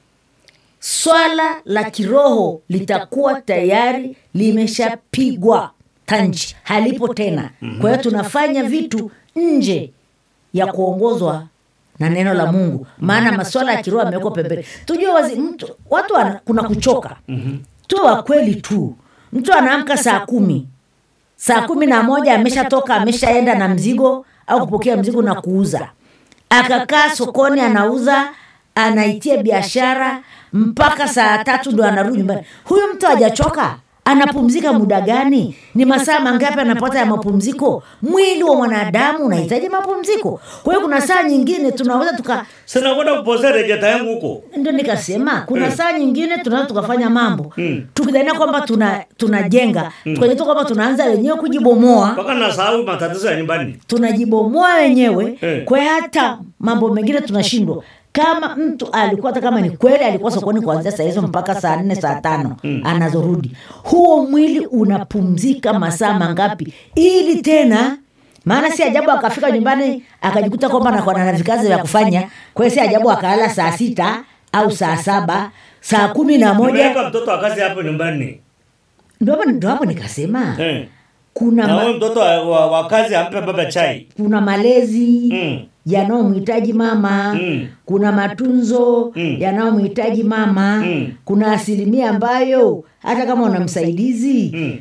swala la kiroho litakuwa tayari limeshapigwa tanji halipo tena kwa hiyo tunafanya vitu nje ya kuongozwa na neno la mungu maana maswala ya kiroho yamewekwa pembeni tujue wazi mtu watu wana, kuna kuchoka tuwe wa kweli tu mtu anaamka saa kumi saa kumi na moja ameshatoka ameshaenda na mzigo au kupokea mzigo na kuuza akakaa sokoni anauza anaitia biashara mpaka saa tatu ndo anarudi nyumbani huyu mtu hajachoka anapumzika muda gani ni masaa mangapi anapata ya mapumziko mwili wa mwanadamu unahitaji mapumziko kwa hiyo kuna saa nyingine tunaweza tuka sinakwenda kupozea rejeta yangu huko ndio nikasema kuna Mm. saa nyingine tunaweza tukafanya mambo Mm. tukidhania kwamba tuna tunajenga tukajitoa kwamba tunaanza wenyewe kujibomoa mpaka nasahau matatizo ya nyumbani tunajibomoa wenyewe Eh. kwa hiyo hata mambo mengine tunashindwa kama mtu alikuwa hata kama ni kweli alikuwa sokoni kuanzia saa hizo mpaka saa nne saa tano anazorudi huo mwili unapumzika masaa mangapi ili tena maana si ajabu akafika nyumbani akajikuta kwamba anakuwa na vikazi vya kufanya kwa hiyo si ajabu akalala saa sita au saa saba saa kumi na moja nimeweka mtoto wa kazi hapo nyumbani ndo hapo- ndo hapo nikasema eh. kuna na ma- huyu mtoto wa, wa, wa kazi ampe baba chai kuna malezi Mm. yanayomhitaji mama Mm. kuna matunzo Mm. yanayomhitaji mama Mm. kuna asilimia ambayo hata kama una msaidizi mm.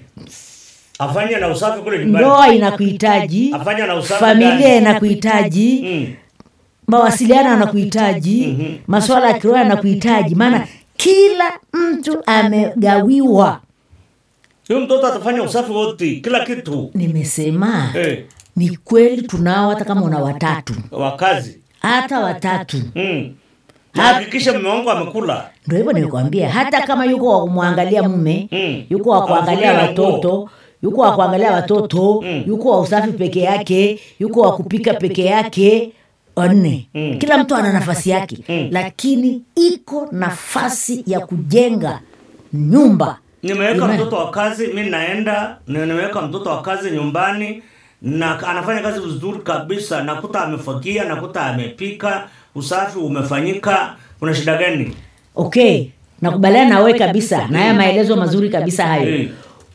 afanye na usafi kule nyumbani ndoa inakuhitaji afanye na usafi familia ndani. inakuhitaji mm. mawasiliano yanakuhitaji maswala ya kiroho yanakuhitaji maana kila mtu amegawiwa huyu mtoto atafanya usafi wote kila kitu nimesema eh. ni kweli tunao hata kama una watatu wa kazi hata watatu mm. Na hakikisha mume wangu amekula ndo hivyo nimekwambia hata kama yuko wa kumwangalia mume Mm. yuko wa kuangalia Awafulie na nguo. watoto yuko wa kuangalia watoto Mm. yuko wa usafi peke yake yuko wa kupika peke yake wanne Mm. kila mtu ana nafasi yake Mm. lakini iko nafasi ya kujenga nyumba nimeweka Amen. mtoto wa kazi mi naenda na nimeweka mtoto wa kazi nyumbani na anafanya kazi vizuri kabisa nakuta amefagia nakuta amepika usafi umefanyika kuna shida gani okay nakubaliana na wewe kabisa na haya maelezo mazuri kabisa hayo Eh.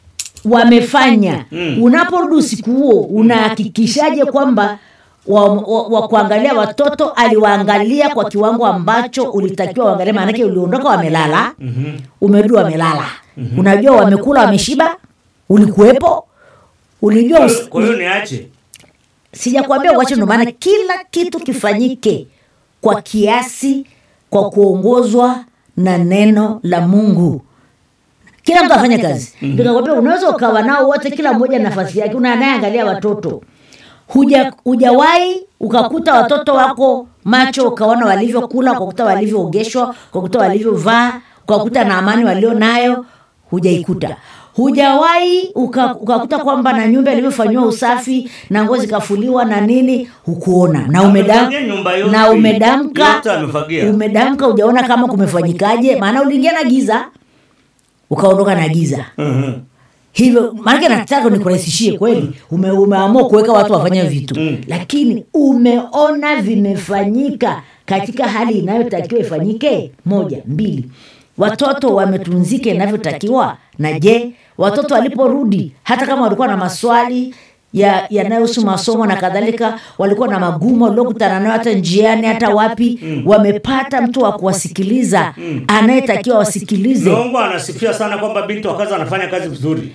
wamefanya Mm. unaporudi usiku huo unahakikishaje kwamba wa, wa, wa kuangalia watoto aliwaangalia kwa kiwango ambacho ulitakiwa uangalia maanake uliondoka wamelala mm-hmm. umerudi wamelala mm-hmm. unajua wamekula wameshiba ulikuwepo ulijua Kwa us- hiyo- kwa hiyo niache sijakwambia uache ndo maana kila kitu kifanyike kwa kiasi kwa kuongozwa na neno la mungu kila mtu afanye kazi ndio nakwambia unaweza ukawa nao wote kila mmoja nafasi yake una anayeangalia watoto huja hujawahi ukakuta watoto wako macho ukaona walivyokula ukakuta walivyoogeshwa ukakuta walivyovaa ukakuta na amani walio nayo hujaikuta hujawahi uka- ukakuta kwamba na nyumba ilivyofanyiwa usafi na nguo zikafuliwa na nini hukuona na umedam, Amefagia nyumba yote. na umedamka Yote amefagia. umedamka ujaona kama kumefanyikaje maana uliingia na giza ukaondoka na giza Mhm. hivyo maanake nataka nikurahisishie kweli ume, umeamua kuweka watu wafanye vitu Mm. lakini umeona vimefanyika katika hali inayotakiwa ifanyike moja mbili watoto wametunzika inavyotakiwa na je watoto waliporudi hata kama walikuwa na maswali ya yanayohusu masomo na kadhalika walikuwa na magumu waliokutana nayo hata njiani hata wapi mm. wamepata mtu wa kuwasikiliza mm. anayetakiwa wasikilize Mungu anasifia sana kwamba binti wa kazi anafanya kazi vizuri.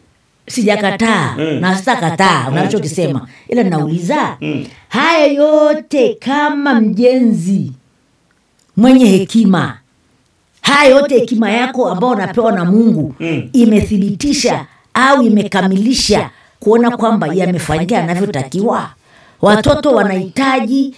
sijakataa Mm. na sitakataa unachokisema ila nauliza haya yote kama mjenzi mwenye hekima haya yote hekima yako ambao unapewa na mungu Mm. imethibitisha au imekamilisha kuona kwamba yamefanyika yanavyotakiwa watoto wanahitaji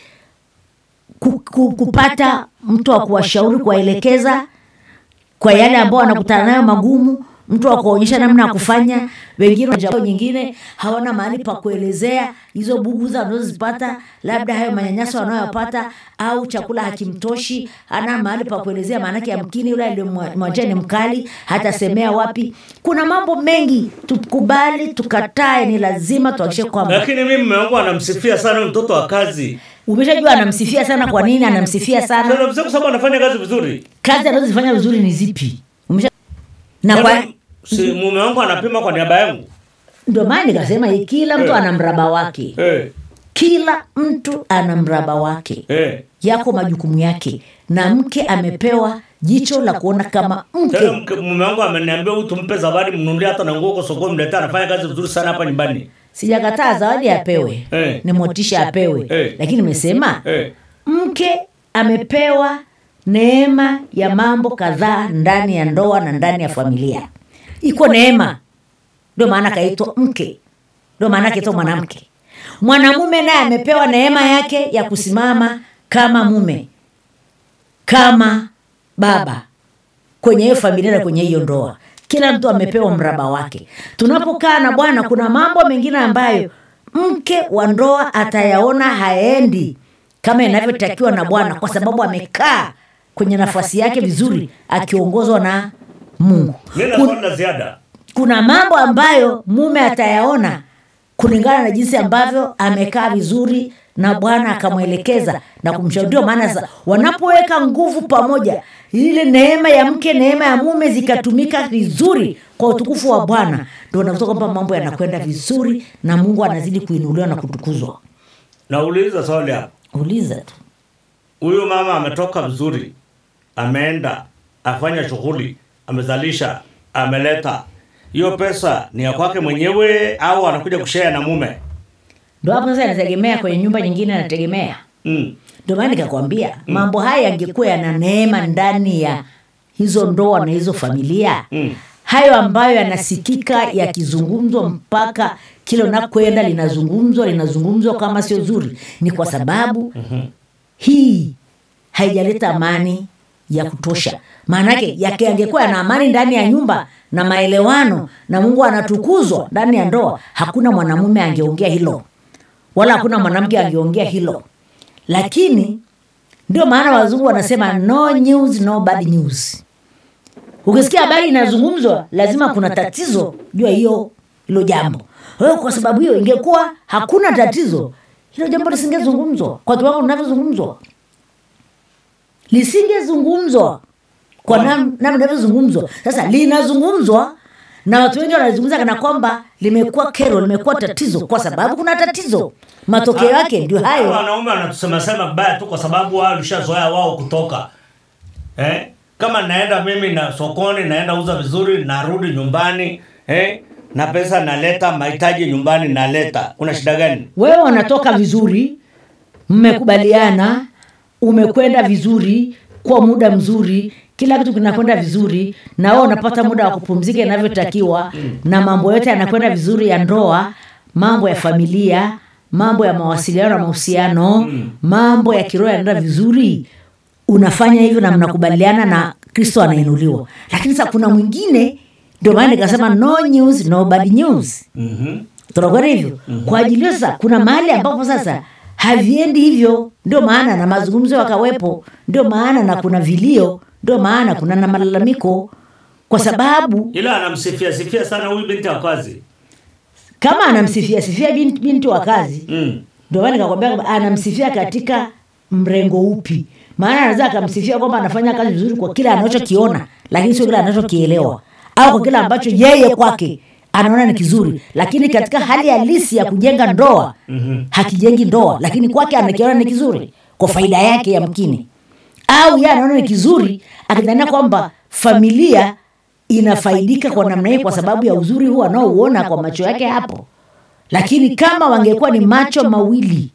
ku, ku, kupata mtu wa kuwashauri kuwaelekeza kwa yale ambao wanakutana nayo magumu mtu wa kuwaonyesha namna ya kufanya wengine wa jamii nyingine hawana mahali pa kuelezea hizo buguza wanazozipata labda hayo manyanyaso wanayopata au chakula hakimtoshi hana mahali pa kuelezea maanake yamkini yule aliyemwachia ni mkali hatasemea wapi kuna mambo mengi tukubali tukatae ni lazima tuhakikishe kwamba Lakini mimi mume wangu anamsifia sana huyu mtoto wa kazi. umeshajua anamsifia sana kwa nini anamsifia sana Anamsifia kwa sababu anafanya kazi vizuri. kazi anazozifanya vizuri ni zipi Umesha... na kwa Kwani si mume wangu anapima kwa niaba yangu. ndio maana nikasema hii, kila mtu Eh. ana mraba wake Eh, kila mtu ana mraba wake eh. yako majukumu yake na mke amepewa jicho la kuona kama Tena mke mke- mume wangu ameniambia huyu tumpe zawadi mnunulie hata na nguo kwa sokoni mletea anafanya kazi vizuri sana hapa nyumbani. sijakataa zawadi apewe Eh. ni motisha apewe Eh. lakini nimesema Eh. mke amepewa neema ya mambo kadhaa ndani ya ndoa na ndani ya familia iko neema ndio maana akaitwa mke ndio maana akaitwa mwanamke mwanamume naye amepewa neema yake ya kusimama kama mume kama baba kwenye hiyo familia na kwenye hiyo ndoa kila mtu amepewa mraba wake tunapokaa na bwana kuna mambo mengine ambayo mke wa ndoa atayaona haendi kama inavyotakiwa na bwana kwa sababu amekaa kwenye nafasi yake vizuri akiongozwa na mungu Mimi na Kun- swali la ziada. kuna mambo ambayo mume atayaona kulingana na jinsi ambavyo amekaa vizuri na bwana akamwelekeza na kumshauri ndio maana sasa wanapoweka nguvu pamoja ile neema ya mke neema ya mume zikatumika vizuri kwa utukufu wa bwana ndio unakuta kwamba mambo yanakwenda vizuri na mungu anazidi kuinuliwa na kutukuzwa Nauliza swali hapa. uliza tu Huyu mama ametoka vizuri. Ameenda afanya shughuli, amezalisha, ameleta. Hiyo pesa ni ya kwake mwenyewe au anakuja kushare na mume? ndo hapo sasa inategemea kwenye nyumba nyingine anategemea Mm. ndio maana nikakwambia mambo haya yangekuwa yana neema ndani ya hizo ndoa na hizo familia Mm. hayo ambayo yanasikika yakizungumzwa mpaka kila unakwenda linazungumzwa linazungumzwa kama sio zuri ni kwa sababu hii haijaleta amani ya kutosha maanake yake yangekuwa yana amani ndani ya nyumba na maelewano na mungu anatukuzwa ndani ya ndoa hakuna mwanamume angeongea hilo wala hakuna mwanamke angeongea hilo lakini ndio maana wazungu wanasema no news no bad news ukisikia habari inazungumzwa lazima kuna tatizo jua hiyo hilo jambo Kwa hiyo kwa sababu hiyo ingekuwa hakuna tatizo hilo jambo lisingezungumzwa kwa kiwango linavyozungumzwa lisingezungumzwa kwa nam- namna linavyozungumzwa sasa linazungumzwa na watu wengi wanalizungumza kana kwamba limekuwa kero limekuwa tatizo kwa sababu kuna tatizo matokeo yake ndio Hawa hayo wanaume wanatusema sema vibaya tu kwa sababu wao walishazoea wao kutoka eh? kama naenda mimi na sokoni naenda uza vizuri narudi nyumbani eh? na pesa naleta mahitaji nyumbani naleta kuna shida gani wewe unatoka vizuri mmekubaliana umekwenda vizuri kwa muda mzuri kila kitu kinakwenda vizuri na wewe unapata muda wa kupumzika inavyotakiwa na mambo yote yanakwenda vizuri ya ndoa mambo ya familia mambo ya mawasiliano na mahusiano mambo ya kiroho yanaenda vizuri unafanya hivyo na mnakubaliana na kristo anainuliwa lakini sasa kuna mwingine ndio maana nikasema no news no bad news mm-hmm. tunakwenda hivyo kwa ajili hiyo sasa kuna mahali ambapo sasa haviendi hivyo ndio maana na mazungumzo yakawepo ndio maana na kuna vilio ndio maana kuna na malalamiko kwa sababu ila anamsifia sifia sana huyu binti wa kazi kama anamsifia sifia binti, binti wa kazi mm. ndio maana nikakwambia kwamba anamsifia katika mrengo upi maana anaweza akamsifia kwamba anafanya kazi vizuri kwa kile anachokiona lakini sio kile anachokielewa au kwa kile ambacho yeye kwake anaona ni kizuri lakini katika hali halisi ya kujenga ndoa mm-hmm. hakijengi ndoa lakini kwake anakiona ni kizuri kwa faida yake yamkini au yeye anaona ni kizuri akidhania kwamba familia inafaidika kwa namna hii kwa sababu ya uzuri huu anaouona kwa macho yake hapo lakini kama wangekuwa ni macho mawili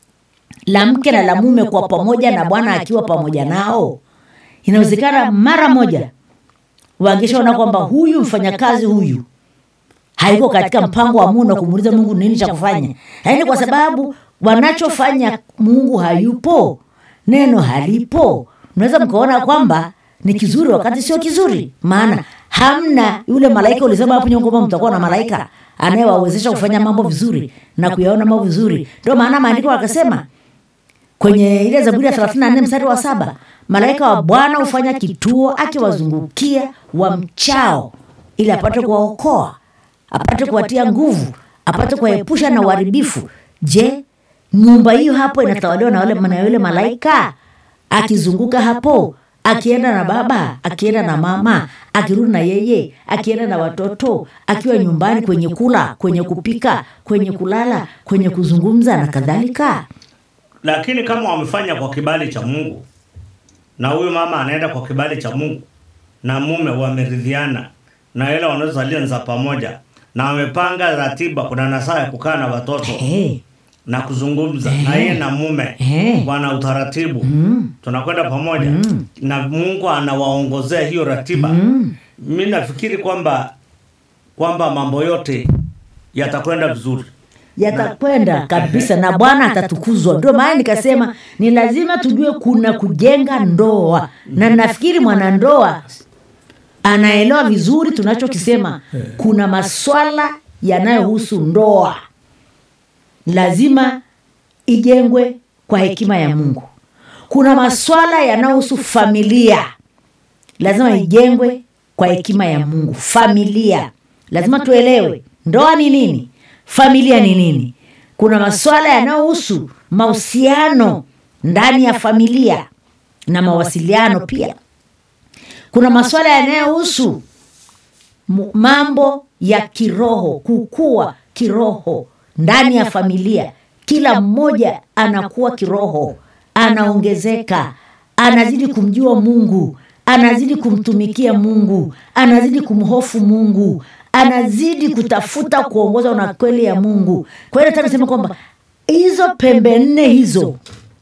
la mke na la mume kwa pamoja na bwana akiwa pamoja nao inawezekana mara moja wangeshaona kwamba huyu mfanyakazi huyu haiko katika mpango wa mungu na kumuuliza mungu nini cha kufanya lakini kwa sababu wanachofanya mungu hayupo neno halipo mnaweza mkaona kwamba ni kizuri wakati sio kizuri maana hamna yule malaika ulisema hapo nyuma kwamba mtakuwa na malaika anayewawezesha kufanya mambo vizuri na kuyaona mambo vizuri ndio maana maandiko akasema kwenye ile zaburi ya 34 mstari wa saba malaika wa bwana hufanya kituo akiwazungukia wamchao ili apate kuwaokoa apate kuwatia nguvu apate kuwaepusha na uharibifu je nyumba hiyo hapo inatawaliwa na wale na yule malaika akizunguka hapo akienda na baba akienda na mama akirudi na yeye akienda na watoto akiwa nyumbani kwenye kula kwenye kupika kwenye kulala kwenye kuzungumza na kadhalika lakini kama wamefanya kwa kibali cha mungu na huyu mama anaenda kwa kibali cha mungu na mume wameridhiana na ile wanazozalia za pamoja na wamepanga ratiba kuna nasaa ya kukaa na watoto hey. na kuzungumza na yeye na mume Eh. wana utaratibu tunakwenda pamoja na mungu anawaongozea hiyo ratiba mi nafikiri kwamba kwamba mambo yote yatakwenda vizuri yatakwenda kabisa na bwana atatukuzwa ndio maana nikasema ni lazima tujue kuna kujenga ndoa na nafikiri mwanandoa anaelewa vizuri tunachokisema kuna maswala yanayohusu ndoa lazima ijengwe kwa hekima ya mungu kuna maswala yanayohusu familia lazima ijengwe kwa hekima ya mungu familia lazima tuelewe ndoa ni nini familia ni nini kuna maswala yanayohusu mahusiano ndani ya familia na mawasiliano pia kuna maswala yanayohusu mu- mambo ya kiroho kukua kiroho ndani ya familia kila mmoja anakuwa kiroho anaongezeka anazidi kumjua mungu anazidi kumtumikia mungu anazidi kumhofu mungu anazidi kutafuta kuongozwa na kweli ya mungu kwa hiyo nataka nisema kwamba hizo pembe nne hizo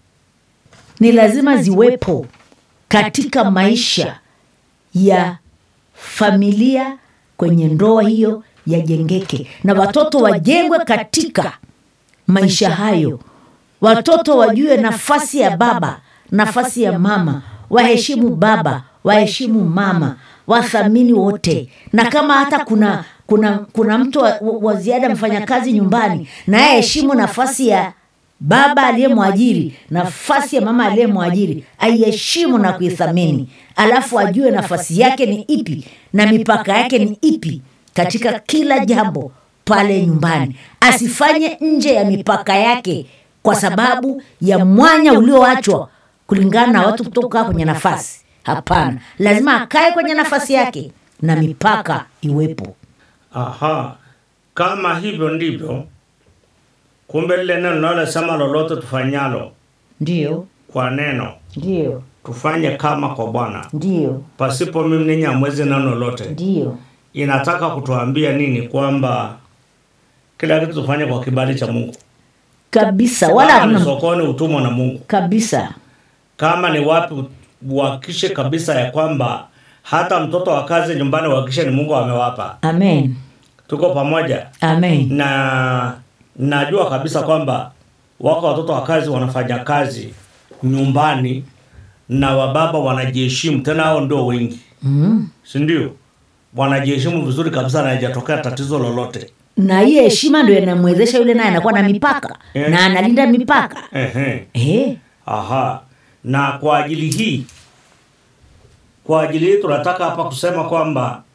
ni lazima ziwepo katika maisha ya familia kwenye ndoa hiyo yajengeke na watoto wajengwe katika maisha hayo watoto wajue nafasi ya baba nafasi ya mama waheshimu baba waheshimu mama wathamini wote na kama hata kuna kuna kuna mtu wa, wa ziada mfanyakazi nyumbani naye aheshimu nafasi ya baba aliyemwajiri nafasi ya mama aliyemwajiri aiheshimu na kuithamini alafu ajue nafasi yake ni ipi na mipaka yake ni ipi katika kila jambo pale nyumbani asifanye nje ya mipaka yake kwa sababu ya mwanya ulioachwa kulingana na watu kutoka kwenye nafasi hapana lazima akae kwenye nafasi yake na mipaka iwepo aha kama hivyo ndivyo kumbe lile neno linalosema lolote tufanyalo ndio kwa neno ndio tufanye kama kwa bwana ndio pasipo mimi ninyi hamwezi neno lolote ndio inataka kutuambia nini kwamba kila kitu tufanye kwa kibali cha mungu kabisa wala kama ni hakuna sokoni utumwa na mungu kabisa kama ni wapi uhakikishe kabisa ya kwamba hata mtoto wa kazi nyumbani uhakikishe ni mungu amewapa amen tuko pamoja amen na najua kabisa kwamba wako watoto wa kazi wanafanya kazi nyumbani na wababa wanajiheshimu tena hao ndio wengi mm. sindio wanajiheshimu vizuri kabisa na haijatokea tatizo lolote na hiyo heshima ndio inamwezesha yule naye anakuwa na mipaka Eh. na analinda mipaka Ehe. eh. Aha. Na kwa ajili hii, kwa ajili hii tunataka hapa kusema kwamba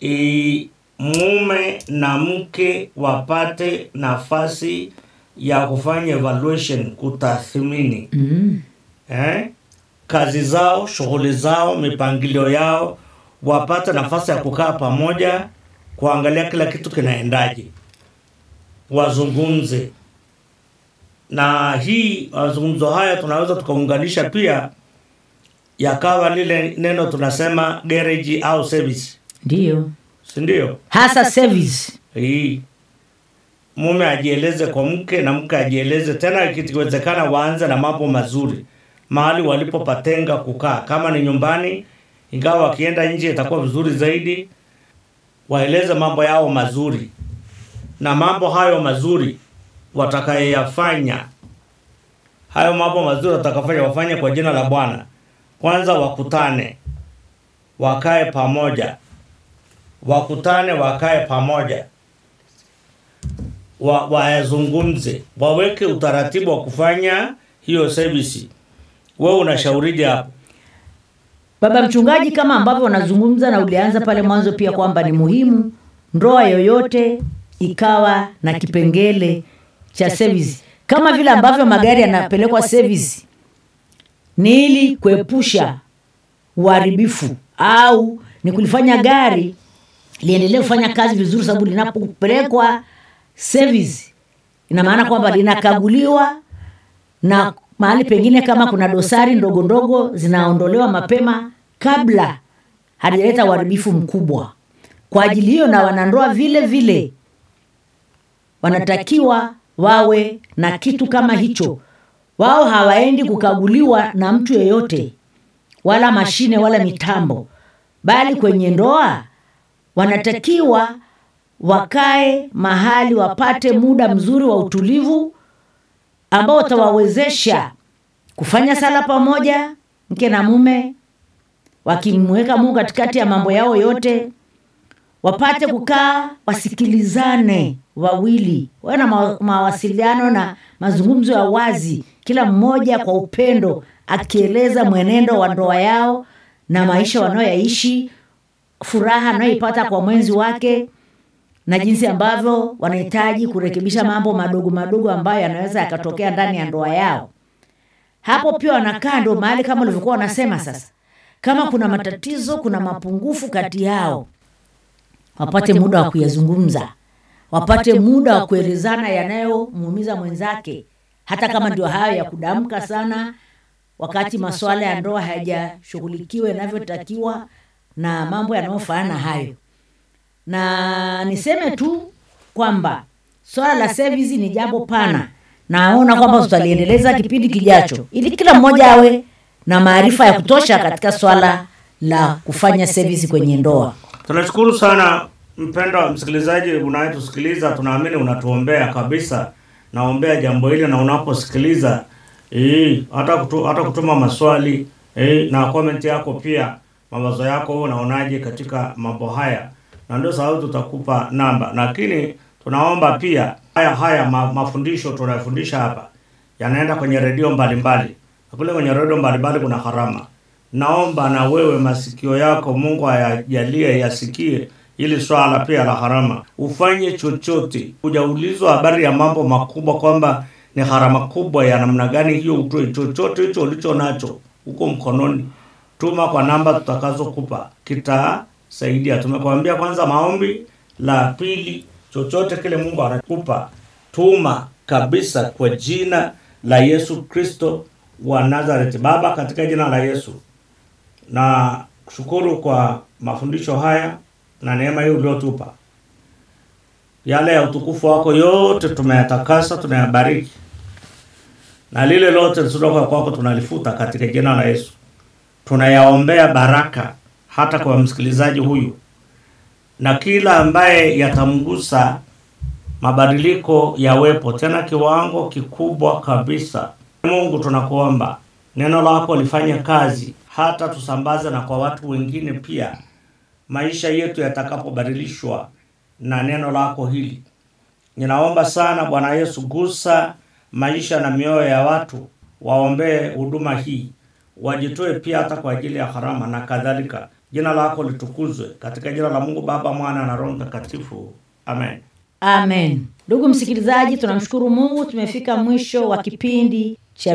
e, mume na mke wapate nafasi ya kufanya evaluation kutathmini mm. eh, kazi zao shughuli zao mipangilio yao wapate nafasi ya kukaa pamoja kuangalia kila kitu kinaendaje wazungumze na hii mazungumzo haya tunaweza tukaunganisha pia yakawa lile neno tunasema garage au service Ndiyo, si ndio hasa service. hii mume ajieleze kwa mke na mke ajieleze tena ikiwezekana waanze na mambo mazuri mahali walipopatenga kukaa kama ni nyumbani ingawa wakienda nje itakuwa vizuri zaidi waeleze mambo yao mazuri na mambo hayo mazuri watakayeyafanya hayo mambo mazuri watakafanya wafanye kwa jina la bwana kwanza wakutane wakae pamoja wakutane wakae pamoja wa, wayazungumze waweke utaratibu wa kufanya hiyo service wewe unashaurije hapo Baba mchungaji, kama ambavyo unazungumza na ulianza pale mwanzo pia kwamba ni muhimu ndoa yoyote ikawa na kipengele cha service, kama vile ambavyo magari yanapelekwa service, ni ili kuepusha uharibifu au ni kulifanya gari liendelee kufanya kazi vizuri, sababu linapopelekwa service ina maana kwamba linakaguliwa na mahali pengine kama kuna dosari ndogo ndogo zinaondolewa mapema kabla hajaleta uharibifu mkubwa. Kwa ajili hiyo, na wanandoa vile vile wanatakiwa wawe na kitu kama hicho. Wao hawaendi kukaguliwa na mtu yeyote, wala mashine wala mitambo, bali kwenye ndoa wanatakiwa wakae mahali wapate muda mzuri wa utulivu ambao utawawezesha kufanya sala pamoja, mke na mume, wakimweka Mungu katikati ya mambo yao yote, wapate kukaa wasikilizane wawili, wawe na ma- mawasiliano na mazungumzo ya wazi, kila mmoja kwa upendo akieleza mwenendo wa ndoa yao na maisha wanayoyaishi, furaha anayoipata kwa mwenzi wake na jinsi ambavyo wanahitaji kurekebisha mambo madogo madogo ambayo yanaweza yakatokea ndani ya ndoa yao. Hapo pia wanakaa ndo mahali kama ulivyokuwa wanasema sasa, kama kuna matatizo, kuna mapungufu kati yao, wapate muda wa kuyazungumza, wapate muda wa kuelezana yanayomuumiza mwenzake, hata kama ndio hayo ya kudamka sana, wakati masuala ya ndoa hayajashughulikiwa inavyotakiwa na mambo yanayofanana hayo na niseme tu kwamba swala la service ni jambo pana naona kwamba tutaliendeleza kipindi kijacho ili kila mmoja awe na maarifa ya kutosha katika swala la kufanya service kwenye ndoa tunashukuru sana mpendwa msikilizaji unayetusikiliza tunaamini unatuombea kabisa naombea jambo hili na unaposikiliza eh, hata, kutu, hata kutuma maswali eh, na comment yako pia mawazo yako wewe unaonaje katika mambo haya na ndio sababu tutakupa namba lakini tunaomba pia haya haya ma, mafundisho tunayofundisha hapa yanaenda kwenye redio mbalimbali na kule kwenye redio mbalimbali kuna harama naomba na wewe masikio yako mungu ayajalie yasikie ili swala pia la harama ufanye chochote hujaulizwa habari ya mambo makubwa kwamba ni harama kubwa ya namna gani hiyo utoe chochote hicho ulicho nacho huko mkononi tuma kwa namba tutakazokupa kitasaidia tumekwambia kwanza maombi la pili chochote kile mungu anakupa tuma kabisa kwa jina la yesu kristo wa nazareti baba katika jina la yesu na shukuru kwa mafundisho haya na neema hii uliotupa yale ya utukufu wako yote tumeyatakasa tunayabariki na lile lote lisiloka kwako tunalifuta katika jina la yesu tunayaombea baraka hata kwa msikilizaji huyu na kila ambaye yatamgusa mabadiliko yawepo tena kiwango kikubwa kabisa mungu tunakuomba neno lako lifanye kazi hata tusambaze na kwa watu wengine pia maisha yetu yatakapobadilishwa na neno lako hili ninaomba sana bwana yesu gusa maisha na mioyo ya watu waombee huduma hii wajitoe pia hata kwa ajili ya harama na kadhalika jina lako litukuzwe katika jina la mungu baba mwana na roho mtakatifu amen amen ndugu msikilizaji tunamshukuru mungu tumefika mwisho wa kipindi cha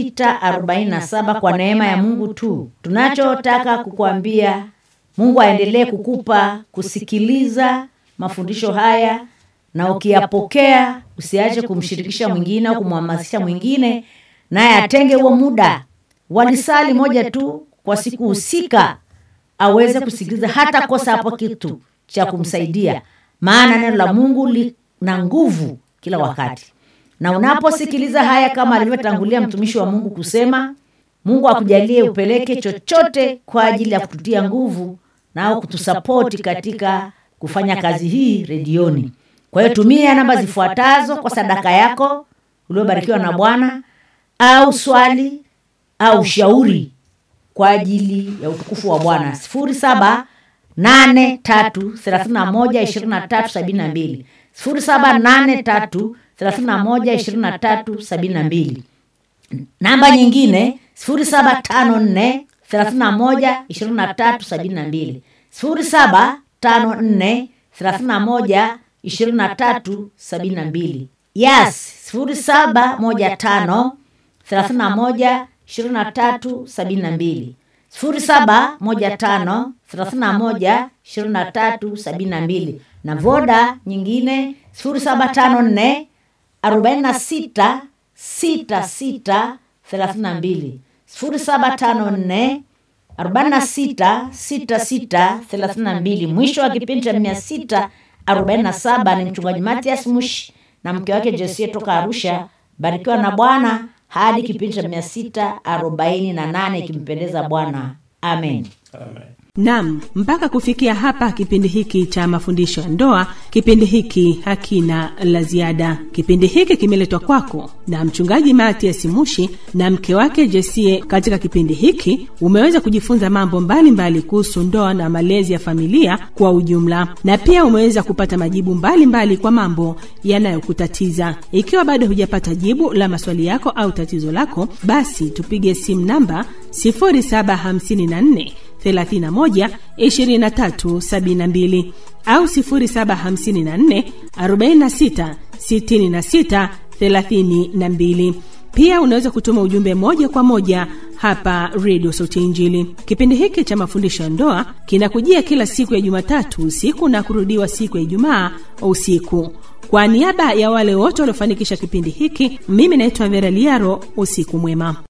647 kwa neema ya mungu tu tunachotaka kukuambia mungu aendelee kukupa kusikiliza mafundisho haya na ukiyapokea usiache kumshirikisha mwingine au kumhamasisha mwingine naye atenge huo muda walisali moja tu kwa siku husika aweze kusikiliza hata kosa hapo kitu cha kumsaidia maana neno la mungu lina nguvu kila wakati na unaposikiliza haya kama alivyotangulia mtumishi wa mungu kusema mungu akujalie upeleke chochote kwa ajili ya kututia nguvu nao kutusapoti katika kufanya kazi hii redioni kwa hiyo tumia namba zifuatazo kwa sadaka yako uliobarikiwa na bwana au swali au ushauri kwa ajili ya utukufu wa bwana sifuri saba nane tatu thelathini na moja ishirini na tatu sabini na mbili sifuri saba nane tatu thelathini na moja ishirini na tatu sabini na mbili namba nyingine sifuri saba tano nne thelathini na moja ishirini na tatu sabini na mbili sifuri saba tano nne thelathini na moja ishirini na tatu sabini na mbili yes sifuri saba moja tano thelathini na moja ishirini na tatu sabini na mbili sifuri saba moja tano thelathini na moja ishirini na tatu sabini na mbili na voda nyingine sifuri saba tano nne arobaini na sita sita sita thelathini na mbili sifuri saba tano nne arobaini na sita sita sita thelathini na mbili mwisho wa kipindi cha mia sita arobaini na saba ni mchungaji matias mushi na mke wake jesie toka arusha barikiwa na bwana hadi kipindi cha mia sita arobaini na nane ikimpendeza bwana amen nam mpaka kufikia hapa kipindi hiki cha mafundisho ya ndoa kipindi hiki hakina la ziada kipindi hiki kimeletwa kwako na mchungaji matias mushi na mke wake jesie katika kipindi hiki umeweza kujifunza mambo mbalimbali kuhusu ndoa na malezi ya familia kwa ujumla na pia umeweza kupata majibu mbalimbali mbali kwa mambo yanayokutatiza ikiwa bado hujapata jibu la maswali yako au tatizo lako basi tupige simu namba 0754 31 23 72 au 0754 46 66 32 pia unaweza kutuma ujumbe moja kwa moja hapa redio sauti ya injili kipindi hiki cha mafundisho ya ndoa kinakujia kila siku ya jumatatu usiku na kurudiwa siku ya ijumaa usiku kwa niaba ya wale wote waliofanikisha kipindi hiki mimi naitwa vera liaro usiku mwema